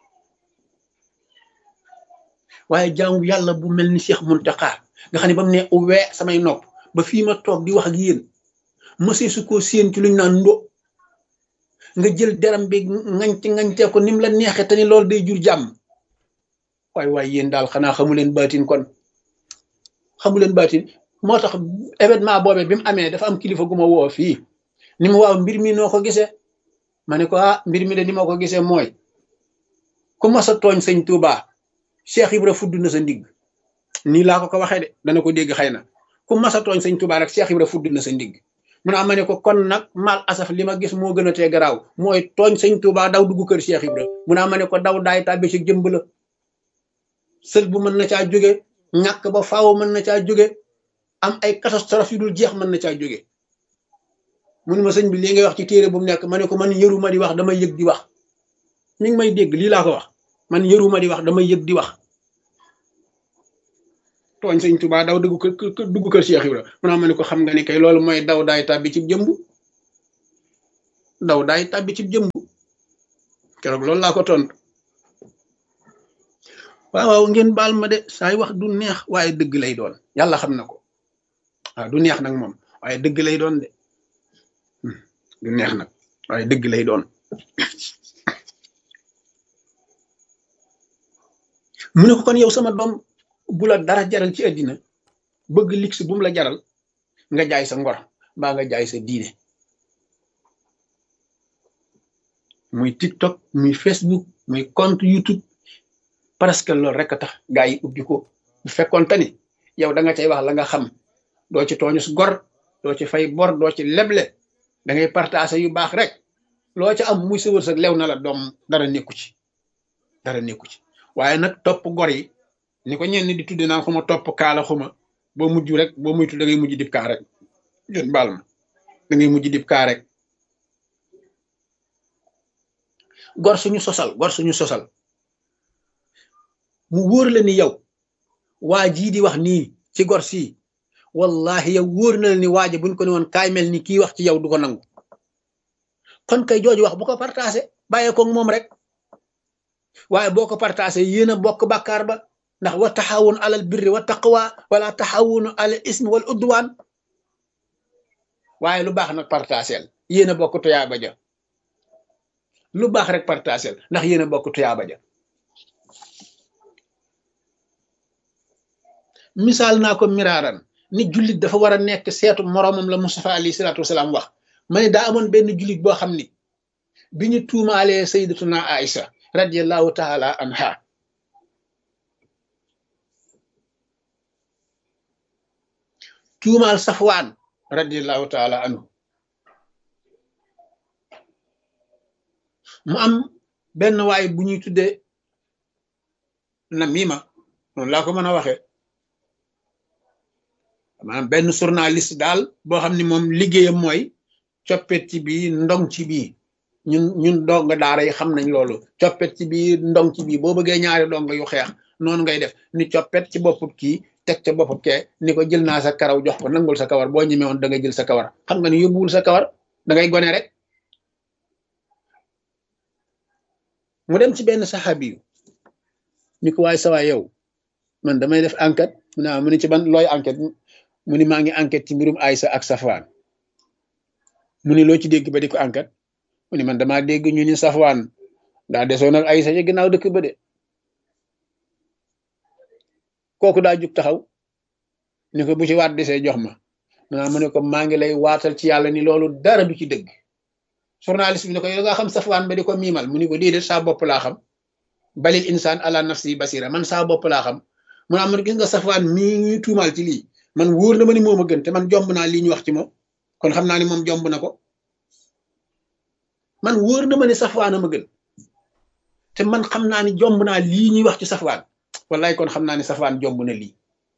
waaye jaamu yàlla bu mel ni Cheikh Muntaxa nga xam ne ba mu ne uwee samay nopp ba fii ma toog di wax ak yéen mësee su ko séen ci luñ naan ndo nga jël deram bi ngañte ngañtee ko ni mu la neexee te ni loolu day jur jàmm waaye waaye yéen daal xanaa xamu leen baatin kon xamu leen baatin moo tax événement boobee bi mu amee dafa am kilifa gu ma woo fii ni mu waaw mbir mi noo ko gisee ma ne ko ah mbir mi de ni ma ko gisee mooy ku mas a tooñ sëñ Touba Cheikh Ibra fudd na sa ndigg nii laa ko ko waxee de dana ko dégg xëy na ku mas a tooñ sëñ Touba rek Cheikh Ibra fudd na sa ndigg mu ne ma ne ko kon nag mal asaf li ma gis moo gën a tee garaaw mooy tooñ sëñ Touba daw dugg kër Cheikh Ibra mu ne ma ne ko daw daay tàbbi ci jëmb la sël bu mën na caa jóge ñàkk ba faaw mën na caa jóge am ay catastrophe yu dul jeex mën na caa jóge mu ne ma sëñ bi lii ngay wax ci téere bu mu nekk ma ne ko man yëruma di wax damay yëg di wax mi ngi may dégg lii laa ko wax man yëruma di wax damay yëg di wax tooñ sëñ Tuubaa daw dugg kër dugg kër Cheikh Ibra mu naa ma ne ko xam nga ni kay loolu mooy daw daay tàbbi ci jëmb ndaw daay tàbbi ci jëmb keroog loolu laa ko tontu waaw waaw ngeen baal ma de saay wax du neex waaye dëgg lay doon yàlla xam na ko waaw du neex nag moom waaye dëgg lay doon de du neex nag waaye dëgg lay doon mu ne ko kon yow sama doom bu la dara jaral ci àddina bëgg lix bu mu la jaral nga jaay sa ngor mbaa nga jaay sa diine muy TikTok muy Facebook muy compte YouTube parce que loolu rek a tax gaa yi ubbi ko bu fekkoon te ni yow da nga cay wax la nga xam doo ci tooñu su gor doo ci fay bor doo ci leble da ngay partager yu baax rek loo ca am muy sa wërsëg lew na la doom dara nekku ci dara nekku ci waaye nag topp gor yi ni ko ñenn di tudde naan xuma topp kaala xuma boo mujj rek boo muytu da ngay mujj dib kaa rek yéen baal ma da ngay mujj dib kaa rek gor suñu sosal gor suñu sosal mu wóor la ni yow waa jii di wax nii ci gor sii wallahi yow wóor na la ni waaja buñ ko ne woon kaay mel ni kii wax ci yow du ko nangu kon kay jooju wax bu ko partagé bàyyee ko moom rek waaye boo ko partagé yéen a bokk bàkkaar ba ndax wa taxawun alal birri wa taqwa wala taxawunu alal ismi wal udwaan waaye lu baax nag partagel yéen a bokk tuyaaba ja lu baax rek partagel ndax yéen a bokk tuyaaba ja misaal naa ko miraaran ni jullit dafa war a nekk seetu moroomam la Mustafa alayhi salaatu wasalaam wax ma ne daa amoon benn jullit boo xam ni bi ñu tuumaalee sayyidatuna Aïcha radiyallahu taala anha tuumaal Safwaan radiyallahu taala anhu mu am benn waay bu ñuy tuddee namima noonu laa ko mën a waxee maanaam benn journaliste daal boo xam ne moom liggéeyam mooy coppet ci bii ndong ci bii ñun ñun dong daara yi xam nañ loolu coppet ci bii ndong ci bii boo bëggee ñaari dong yu xeex noonu ngay def ni coppet ci bopput kii teg ca bopput kee ni ko jël naa sa karaw jox ko nangul sa kawar boo ñemee woon da ngay jël sa kawar xam nga ni yóbbuwul sa kawar da ngay gone rek mu dem ci benn saxaabi yu ni ko waaye sawaay yow man damay def enquête mu ne mu ne ci ban looy enquête mu ni maa ngi enquête ci mbirum Aysa ak Safwaan mu ni loo ci dégg ba di ko enquête mu ni man damaa dégg ñu ni Safwaan daa desoon ak Aysa ci ginnaaw dëkk ba de kooku daa jug taxaw ni ko bu ci waat desee jox ma maanaam mu ne ko maa ngi lay waatal ci yàlla ni loolu dara du ci dëgg journaliste bi ne ko yow nga xam Safwaan ba di ko miimal mu ni ko déedéet saa bopp laa xam balil insaan ala nafsi basira man saa bopp laa xam mu naa man gis nga Safwaan mii ñuy tuumaal ci lii man wóor na ma ni moom a gën te man jomb naa lii ñu wax ci moom kon xam naa ni moom jomb na ko man wóor na ma ni Safwaan a ma gën te man xam naa ni jomb naa lii ñuy wax ci Safwaan wallaay kon xam naa ni Safwaan jomb na lii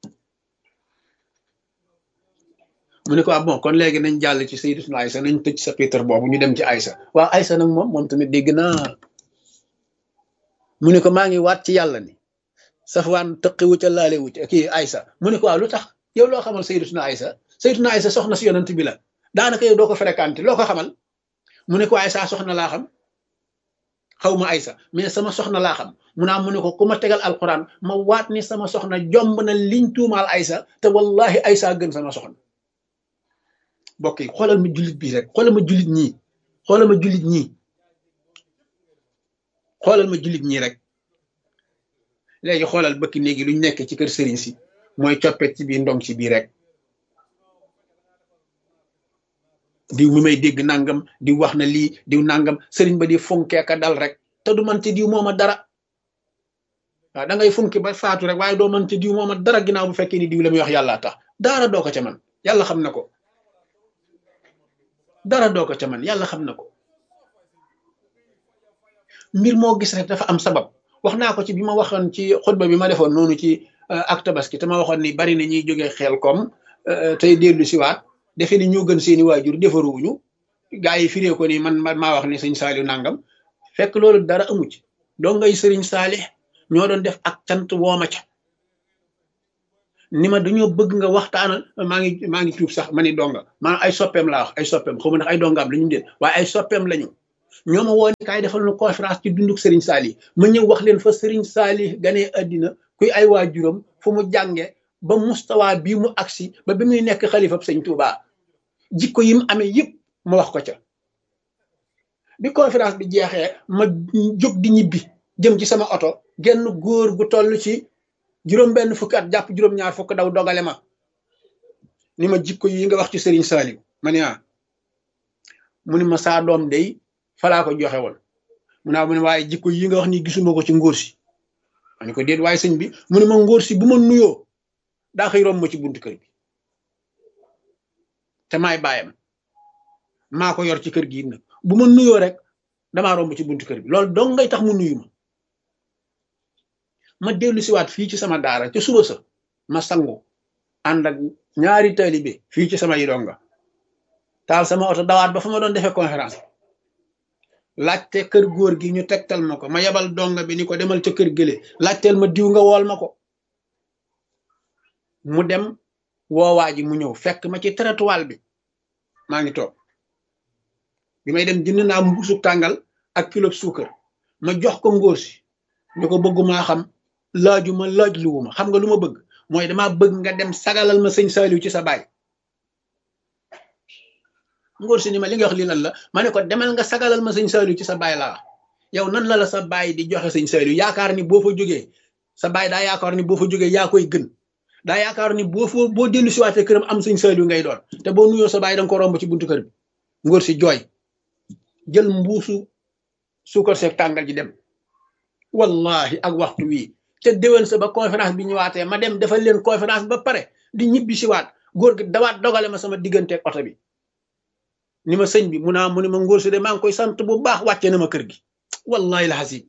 mu ne ko ah bon kon léegi nañ jàll ci Sayyidatuna Aysa nañ tëj sa Peter boobu ñu dem ci Aysa waaw Aysa nag moom moom tamit dégg naa mu ne ko maa ngi waat ci yàlla ni Safwaan tëqiwu ca laale wu ca kii Aysa mu ne ko waaw lu tax yow loo xamal Sayyidatuna Aysa Sayyidatuna Aysa soxna si yonent bi la daanaka yow doo ko fréquenté loo ko xamal mu ne ko Aysa soxna laa xam xaw ma Aysa mais sama soxna laa xam mu naa mu ne ko ku ma tegal alquran ma waat ni sama soxna jomb na liñ tuumaal Aysa te wallahi Aysa gën sama soxna mbokk yi xoolal ma jullit bii rek xoolal ma jullit ñii xoolal ma jullit ñii xoolal ma jullit ñii rek léegi xoolal bëkki néegi luñ nekk ci kër sëriñ si mooy coppet ci biir ndong ci biir rek diw mi may dégg nangam diw wax na lii diw nangam sëriñ ba di funkee ka dal rek te du man te diw mooma dara waaw da ngay funki ba faatu rek waaye doo man te diw mooma dara ginnaaw bu fekkee ni diw la muy wax yàlla tax dara doo ko ca man yàlla xam na ko dara doo ko ca man yàlla xam na ko mbir moo gis rek dafa am sabab wax naa ko ci bi ma waxoon ci xutba bi ma defoon noonu ci ak tabaski te ma waxoon ni bari na ñuy jógee xel kom tey dellu siwaat defe ni ñoo gën seeni waajur defaruwuñu gaa yi firee ko ni man maa wax ni sëñ Saaliw nangam fekk loolu dara amu ci doo ngay sëriñ Saalix ñoo doon def ak cant wooma ca ni ma dañoo bëgg nga waxtaanal maa ngi maa ngi tuub sax ma ni donga maanaam ay soppeem laa wax ay soppeem xaw ma ndax ay dongaam la ñu déet waaye ay soppeem lañu ñoo ma woo ni kaay defal na conférence ci dunduk Serigne Sali ma ñëw wax leen fa Serigne Sali ganee addina kuy ay waajuram fu mu jànge ba mustawa bii mu agsi ba bi muy nekk xalifab sëñ Touba jikko yi mu amee yëpp ma wax ko ca bi conférence bi jeexee ma jóg di ñibbi jëm ci sama oto genn góor gu toll ci juróom benn fukki at jàpp juróom-ñaar fukk daw dogale ma ni ma jikko yi nga wax ci Serigne Saliou ma ne ah mu ni ma saa doom day falaa ko joxe woon mu naa mu ne waaye jikko yi nga wax ni gisuma ko ci ngóor si ma ne ko déet waaye sëñ bi mu ne ma ngóor si bu ma nuyoo daa xëy romb ma ci buntu kër bi te maay bàyyam maa ko yor ci kër gi nag bu ma nuyoo rek damaa romb ci buntu kër bi loolu dong ngay tax mu nuyu ma ma dellu siwaat fii ci sama daara ca suba sa ma sangu ànd ak ñaari taalibe fii ci sama yidonga taal sama oto dawaat ba fa ma doon defee conférence laajte kër góor gi ñu tegtal ma ko ma yebal donga bi ni ko demal ca kër gële laajteel ma diw nga wool ma ko mu dem woowaa ji mu ñëw fekk ma ci trottoir bi maa ngi toog bi may dem jënd naa mbuusu tàngal ak kilo suukar ma jox ko ngóor si ñu ko bëggumaa xam laaju ma laaj luwuma xam nga lu ma bëgg mooy dama bëgg nga dem sagalal ma sëñ Saliou ci sa baay ngóor si ni ma li nga wax lii lan la ma ne ko demal nga sagalal ma sëñ Saliou ci sa baay laa yow nan la la sa baay di joxe sëñ Saliou yaakaar ni boo fa jógee sa baay daa yaakaar ni boo fa jógee yaa koy gën daa yaakaar ni boo fa boo dellu si waatee këram am sëñ Saliou ngay doon te boo nuyoo sa baay danga ko romb ci buntu kër bi ngóor si jooy jël mbuusu suukar seeg tàngal ji dem wallahi ak waxtu wii te déwén sa ba conférence bi ñëwaatee ma dem defal leen conférence ba pare di ñibbi si waat góor gi dawaat dogale ma sama digganteeg oto bi ni ma sëñ bi mu naa mu ne ma ngóor si de maa ngi koy sant bu baax wàcce na ma kër gi wallahi la xasib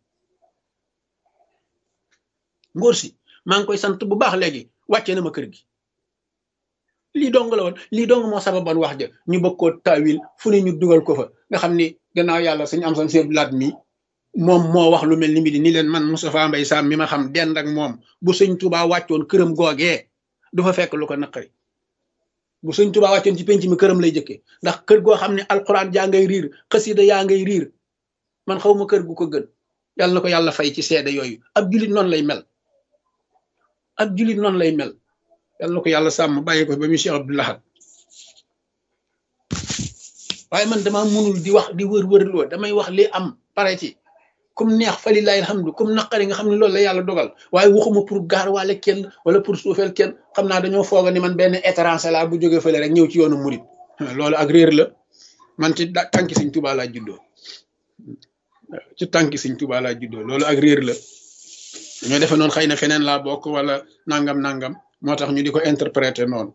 ngóor si maa ngi koy sant bu baax léegi wàcce na ma kër gi lii dong la woon lii dong moo sababoon wax ja ñu bëgg koo taawil fu ne ñu dugal ko fa nga xam ni gannaaw yàlla suñu am san seeb laat mi moom moo wax lu mel ni mi di ni leen man Moustapha Mbaye Sam mi ma xam dend ak moom bu sëñ Touba wàccoon këram googee du fa fekk lu ko naqari bu sëñ Touba wàccoon ci penc mi këram lay jëkkee ndax kër goo xam ne alxuraan jaa ngay riir xasida yaa ngay riir man xaw ma kër gu ko gën yàlla na ko yàlla fay ci seede yooyu ab julit noonu lay mel ab julit noonu lay mel yàlla na ko yàlla sàmm bàyyi ko ba mu Cheikh Abdou Lahad waaye man dama mënul di wax di wër-wër loo damay wax li am pare ci comme neex fa lillahi alhamdu comme naqari nga xam ne loolu la yàlla dogal waaye waxuma pour gaar waale kenn wala pour suufeel kenn xam naa dañoo fooga ni man benn étranger laa bu jógee fële rek ñëw ci yoonu murit loolu ak réer la man ci tànki Sëñ Tuubaa laa juddoo ci tànki Sëñ Tuubaa laa juddoo loolu ak réer la dañoo defe noonu xëy na feneen laa bokk wala nangam nangam moo tax ñu di ko interpréter noonu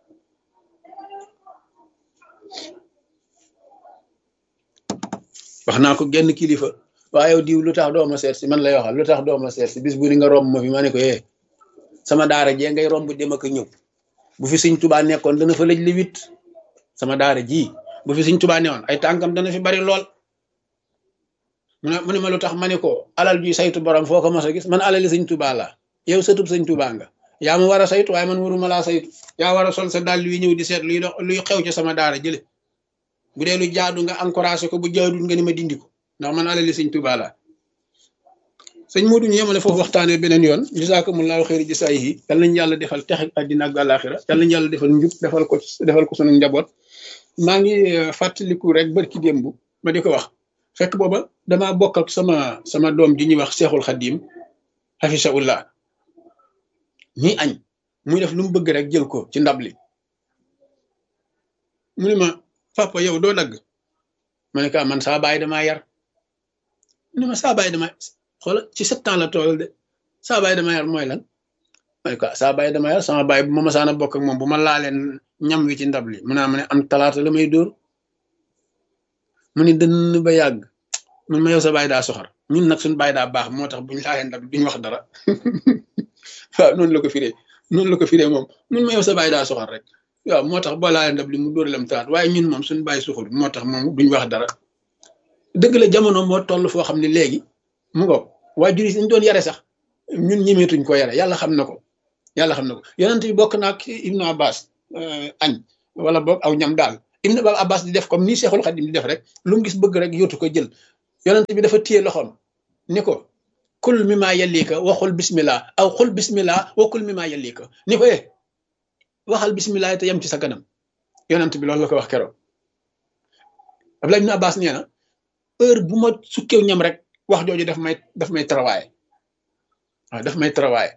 wax naa ko genn kilifa waaye yow diw lu tax doo ma seet si man lay waxal lu tax doo ma seet si bis bu ni nga romb ma fi ma ne ko yee sama daara jee ngay romb dem ak ñëw bu fi Sëñ Tuubaa nekkoon dana fa lëj li wit sama daara ji bu fi Sëñ Tuubaa newoon ay tànkam dana fi bari lool mu ne mu ne ma lu tax ma ne ko alal juy saytu borom foo ko mos a gis man alali Sëñ Tuubaa laa yow sëtub Sëñ Tuubaa nga yaa ma war a saytu waaye man waruma laa saytu yaa war a sol sa dàll wi ñëw di seet luy dox luy xew ci sama daara jële bu dee lu jaadu nga encouragé ko bu jaadul nga ni ma dindi ko ndax man alali Sëñ Tuubaa laa sëñ Modou ñu yemale foofu waxtaanee beneen yoon jazaakumullaahu xayri jasaayihi yal nañu yàlla defal texe àddina ak àllaaxira yal nañu yàlla defal njub defal ko defal ko sunu njaboot maa ngi fàttaliku rek barki démb ma di ko wax fekk booba damaa bokk ak sama sama doom ji ñuy wax Seexul Xadiim hafisahullah ñuy añ muy def lu mu bëgg rek jël ko ci ndab li mu ne ma papa yow doo dagg ma ne ko man saa baay damaa yar mu ne ma saa baay damaa xoola ci sept ans la tool de saa baay dama yar mooy lan ma ne ko saa baay dama yar sama baay bu ma masaana bokk ak moom bu ma laaleen ñam wi ci ndab li mu naa ma ne am talaata la may dóor mu ne dënn ba yàgg mun ma yow sa baay daa soxor ñun nag suñu baay daa baax moo tax buñ laaleen ndab li duñ wax dara waaw noonu la ko firee noonu la ko firee moom mun ma yow sa baay daa soxor rek waaw moo tax boo laaleen ndab li mu dóor lam talaat waaye ñun moom suñu baay soxor moo tax moom duñ wax dara dëgg la jamono moo toll foo xam ne léegi mu ngo waajur yi dañ doon yare sax ñun ñemeetuñ ko yare yàlla xam na ko yàlla xam na ko yonent bi bokk naag ibnu abbas añ wala boog aw ñam daal ibnu abbas di def comme nii seexul xadim di def rek lu mu gis bëgg rek yóotu ko jël yonent bi dafa téye loxoom ni ko kul mi maa yellika waxul bismillah aw xul bismillah wa kul mi maa yellika ni ko eh waxal bismillah te yem ci sa kanam yonent bi loolu la ko wax keroog Abdullah ibn Abbas nee na heure bu ma sukkew ñam rek wax jooju daf may daf may travailler waaw daf may travailler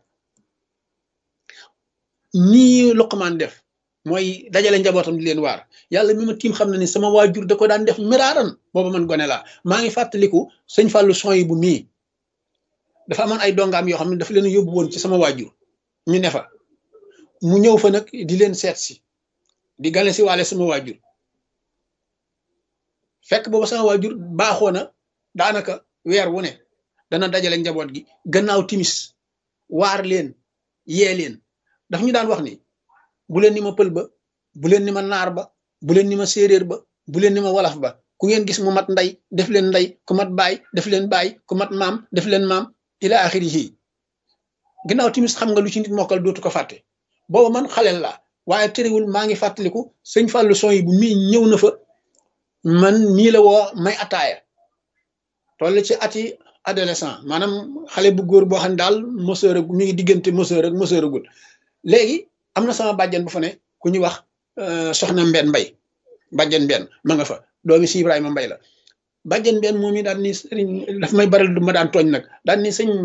nii Luqmaan def mooy dajale njabootam di leen waar yàlla mi ma tiim xam na ni sama waajur da ko daan def miraaran booba man gone laa maa ngi fàttaliku sëñ Fallou son yi bu mii dafa amoon ay dongaam yoo xam ne dafa leen yóbbu woon ci sama waajur ñu ne fa mu ñëw fa nag di leen seet si di gane si waale sama waajur fekk booba sama waajur baaxoo na daanaka weer wu ne dana dajale njaboot gi gannaaw timis waar leen yee leen daf ñu daan wax ni bu leen ni ma pël ba bu leen ni ma naar ba bu leen ni ma séeréer ba bu leen ni ma wolof ba ku ngeen gis mu mat ndey def leen ndey ku mat baay def leen baay ku mat maam def leen maam ila axirihi gannaaw timis xam nga lu ci nit mokkal dootu ko fàtte booba man xaleel laa waaye terewul maa ngi fàttaliku sëñ Fallou son yi bu mii ñëw na fa man nii la woo may ataaya toll ci ati adolescent maanaam xale bu góor boo xam ne daal moseur ak mi ngi diggante moseur ak moseur agul léegi am na sama bàjjen bu fa ne ku ñuy wax soxna mbenn mbay bàjjen mbenn ma nga fa doomi si Ibrahima mbay la bàjjen mbenn moom i daan ni sëriñ daf may baral du ma daan tooñ nag daan ni sëñ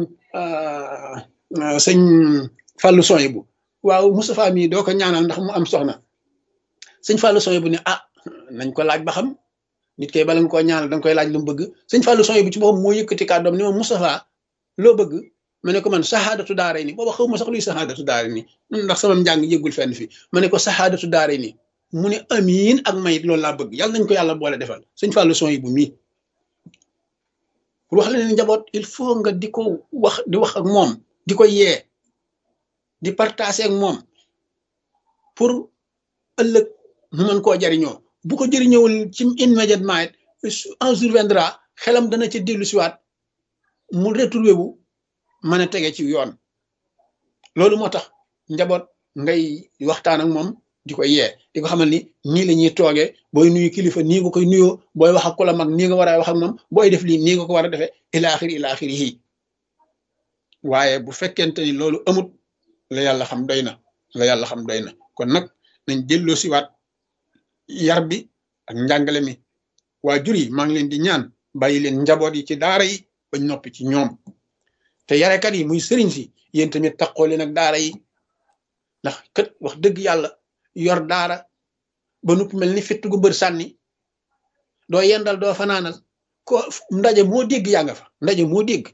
sëñ Fallou Soye bu waaw Moustapha mii doo ko ñaanal ndax mu am soxna sëñ Fallou Soye bu ne ah nañ ko laaj ba xam nit kay bala nga koo ñaanal danga koy laaj lu mu bëgg sëñ Fallou Soye bu ci boppam moo yëkkati kàddoom ni ma Moustapha loo bëgg ma ne ko man saxaadatu daare ni booba xaw ma sax luy saxaadatu daare ni ndax sama njàng yëggul fenn fi ma ne ko saxaadatu daare ni mu ne amiin ak mayit loolu laa bëgg yàlla nañ ko yàlla boole defal sëñ Fallou Soye bu mii pour wax la ne njaboot il faut nga di ko wax di wax ak moom di ko yee di partager ak moom pour ëllëg mu mën koo jariñoo bu ko jëriñëwul ci immédiatement it un jour viendra xelam dana ci dellu siwaat mu retrouvé wu mën a tege ci yoon loolu moo tax njaboot ngay waxtaan ak moom di ko yee di ko xamal ni nii la ñuy toogee booy nuyu kilifa nii nga koy nuyoo booy wax ak ku la mag nii nga war a wax ak moom booy def lii nii nga ko war a defee ilaaxir ilaaxir yi waaye bu fekkente ni loolu amut la yàlla xam doy na la yàlla xam doy na kon nag nañ delloo siwaat yar bi ak njàngale mi waajur yi maa ngi leen di ñaan bàyyi leen njaboot yi ci daara yi bañ noppi ci ñoom te yarekat yi muy sëriñ si yéen tamit taxoo leen ak daara yi ndax kët wax dëgg yàlla yor daara ba nupp mel ni fitt gu mbër sànni doo yendal doo fanaanal ko ndaje moo dégg yaa nga fa ndaje moo dégg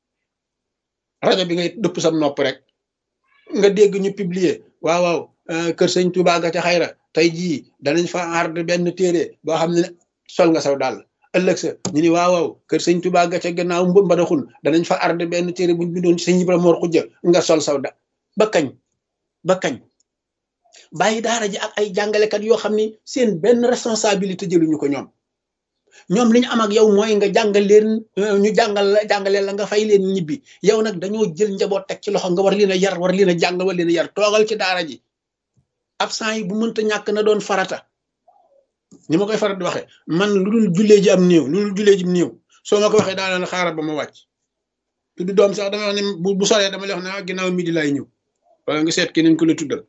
rajo bi ngay dëpp sam nopp rek nga dégg ñu publier waaw waaw kër sëñ Touba ga ca xayra tey jii danañ fa aar benn téere boo xam ne sol nga saw daal ëllëg sa ñu ni waaw waaw kër sëñ Touba ga ca gannaaw mbadaxun danañ fa aar benn téere buñ bindoon ci sëñ Ibrahima Mor Xujja nga sol saw da ba kañ ba kañ bàyyi daara ji ak ay jàngalekat yoo xam ni seen benn responsabilité jëluñu ko ñoom ñoom li ñu am ak yow mooy nga jàngal leen ñu jàngal la jàngalee la nga fay leen ñibbi yow nag dañoo jël njaboot teg ci loxo nga war leen a yar war leen a jàngal war leen a yar toogal ci daara ji absent yi bu mënta ñàkk na doon farata ni ma koy farat di waxee man lu dul jullee ji am néew lu dul jullee ji am néew soo ma ko waxee daanaka xaaral ba ma wàcc tudd doom sax dama wax ne bu bu soree dama lay wax ne ah ginnaaw midi laay ñëw wala nga seet keneen ku la tuddal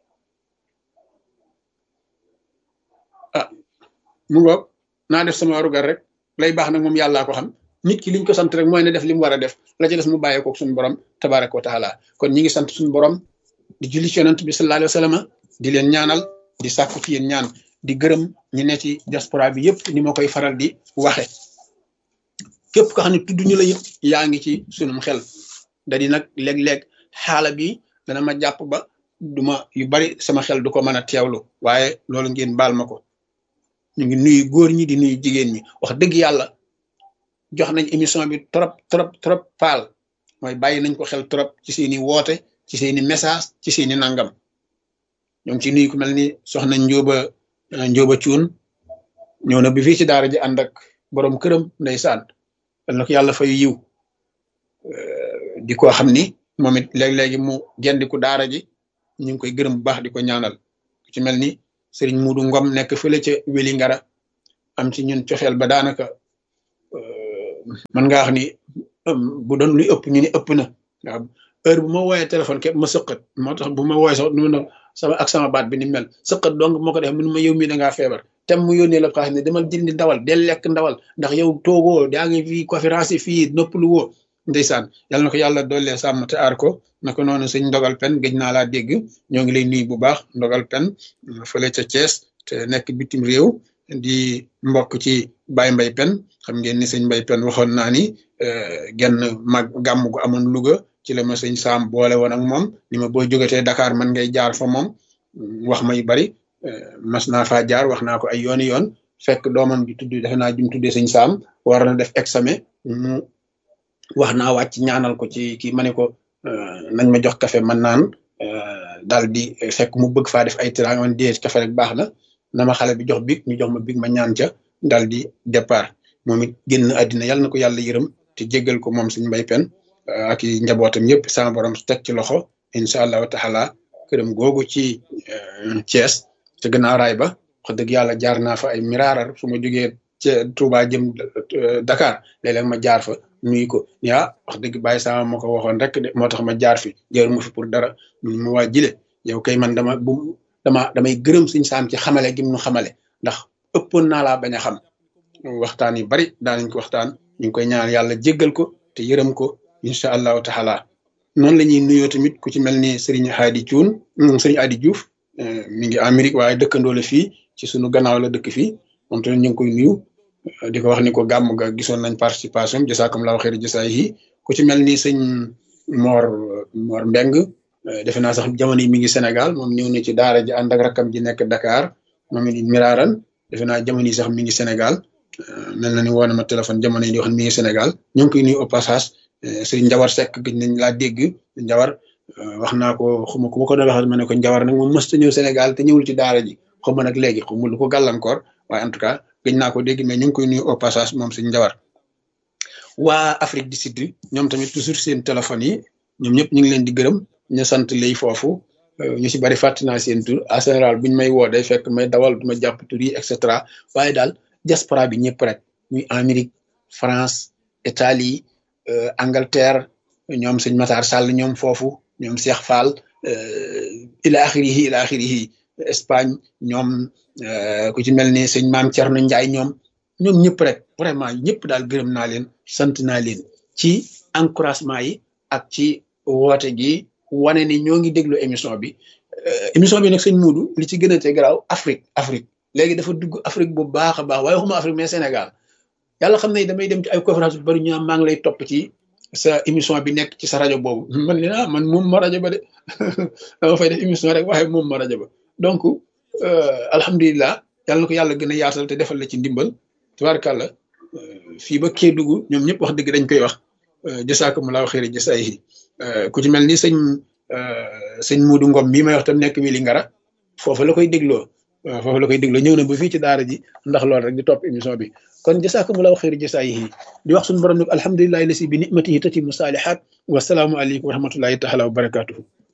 ah mu ngoog naa def sama warugar rek lay baax nag moom yàllaa ko xam nit ki liñ ko sant rek mooy ne def li mu war a def la ci des mu bàyyee ko suñu borom tabaraka wa taala kon ñi ngi sant suñu borom di julli ci yonent bi sallallahu alayhi wa sallam di leen ñaanal di sàkku ci yéen ñaan di gërëm ñi ne ci diaspora bi yëpp ni ma koy faral di waxe képp ko xam ne tudd ñu la it yaa ngi ci sunum xel da di nag léeg-léeg xaala bi dana ma jàpp ba duma yu bari sama xel du ko mën a teewlu waaye loolu ngeen baal ma ko ñu ngi nuyu góor ñi di nuyu jigéen ñi wax dëgg yàlla jox nañ émission bi trop trop trop paal mooy bàyyi nañ ko xel trop ci seeni woote ci seeni message ci seeni nangam ñoo ngi ci nuyu ku mel ni soxna njóoba njóoba cuun ñëw na bi fii ci daara ji ànd ak borom këram ndeysaan dal na ko yàlla fay yiw di ko xam ni moom it léeg-léegi mu gendiku daara ji ñu ngi koy gërëm bu baax di ko ñaanal ku ci mel ni sëriñ Muudu Ngom nekk fële ca Weli Ngara am ci ñun cofeel ba daanaka man nga wax ni bu doon luy ëpp ñu ni ëpp na waaw heure bu ma wooyee téléphone képp ma sëqat moo tax bu ma wooyee sax nu sama ak sama baat bi ni mel sëqat donc moo ko def mënu ma yow mii da ngaa feebar tem mu yónnee la xaalis ne demal jëndi ndawal del lekk ndawal ndax yow toogoo yaa ngi fii conférence yi fii noppalu woo ndeysaan yàlla na ko yàlla doole sàmm te aar ko naka noonu sëñ ndogal pen gëj naa laa dégg ñoo ngi lay nuyu bu baax ndogal pen fële ca Thiès te nekk bitim réew di mbokk ci Baye Mbay pen xam ngeen ni sëñ Mbay pen waxoon naa ni genn mag gàmm gu amoon Louga ci la ma sëñ Saam boole woon ak moom ni ma boo jógatee Dakar man ngay jaar fa moom wax ma yu bari mas naa faa jaar wax naa ko ay yooni yoon fekk doomam ji tudd defe naa jum tuddee sëñ Saam war na def examen mu wax naa wàcc ñaanal ko ci kii ma ne ko nañ ma jox café man naan daal di fekk mu bëgg faa def ay tiraanga man dee café rek baax na na ma xale bi jox big ñu jox ma big ma ñaan ca daal di départ moom it génn àddina yàlla na ko yàlla yërëm te jéggal ko moom suñu mbay pen ak i njabootam yëpp sama borom teg ci loxo incha allahu taala këram googu ci Thiès te gannaaw raay ba wax dëgg yàlla jaar naa fa ay miraarar su ma jógee ca Touba jëm Dakar léeg-léeg ma jaar fa nuyu ko ni ah wax dëgg bàyyi sama ma ko waxoon rek de moo tax ma jaar fi jër mu fi pour dara mu waa jile yow kay man dama bu dama damay gërëm suñ saam ci xamale gi mu xamale ndax ëppoon naa laa bañ a xam waxtaan yu bari daanañ ko waxtaan ñu ngi koy ñaan yàlla jéggal ko te yërëm ko incha allahu taala noonu la ñuy nuyoo tamit ku ci mel ni Serigne Hadi Thioune Serigne Hadi Diouf mi ngi Amérique waaye dëkkandoo la fii ci sunu gannaaw la dëkk fii moom tamit ñu ngi koy nuyu di ko wax ni ko gàmm ga gisoon nañ participation jasaakum laahu xayri jasaay yi ku ci mel ni sëñ Mor Mor Mbeng defe naa sax jamono yi mi ngi Sénégal moom ñëw na ci daara ji ànd ak rakkam ji nekk Dakar moom it miraaran defe naa jamono yi sax mi ngi Sénégal mel na ni woo na ma téléphone jamono yi di wax mi ngi Sénégal ñu ngi koy nuyu au passage sëriñ Njawar Seck gëj nañ laa dégg Njawar wax naa ko xuma ku ma ko doon waxal ma ne ko Njawar nag moom mës ta ñëw Sénégal te ñëwul ci daara ji xuma nag léegi xuma lu ko gàllankoor waaye en tout cas gëj naa ko dégg mais ñu ngi koy nuyu au passage moom sëriñ Njawar waa Afrique du Sud ñoom tamit toujours seen téléphone yi ñoom ñëpp ñu ngi leen di gërëm ñu sant lay foofu ñu si bari fàtte naa seen tur en général buñ may woo day fekk may dawal du ma jàpp tur yi et cetera waaye daal diaspora bi ñëpp rek muy Amérique France Italie Angleterre ñoom sëñ Matar Sall ñoom foofu ñoom Cheikh Fall ila axirihi ila axirihi Espagne ñoom ku ci mel ni sëñ Maam Thierno Ndiaye ñoom ñoom ñëpp rek vraiment ñëpp daal gërëm naa leen sant naa leen ci encouragement yi ak ci woote gi wane ni ñoo ngi déglu émission bi émission bi nag sëñ Muudu li ci gën a te garaaw Afrique Afrique léegi dafa dugg Afrique bu baax a baax waaye waxuma Afrique mais Sénégal yàlla xam ne damay dem ci ay conférence bu bari ñu maa ngi lay topp ci sa émission bi nekk ci sa rajo boobu man ne ah man moom ma rajo ba de dama fay def émission rek waaye moom ma rajo ba donc alhamdulilah yàlla na ko yàlla gën a yaatal te defal la ci ndimbal tubaarkàlla fii ba Kédougou ñoom ñëpp wax dëgg dañ koy wax jasaakumulaahu xayri jasaayihi ku ci mel ni sëñ sëñ Muudu Ngom mii may wax tam nekk Wili Ngara foofu la koy dégloo waaw foofu la koy dégloo ñëw na ba fii ci daara ji ndax loolu rek di topp émission bi kon jasaakumulaahu xayri jasaayihi di wax suñu borom nag alhamdulilahi lasi bi nimatihi tatimu saalihaat wasalaamu aleykum wa rahmatullahi taala wa barakatuhu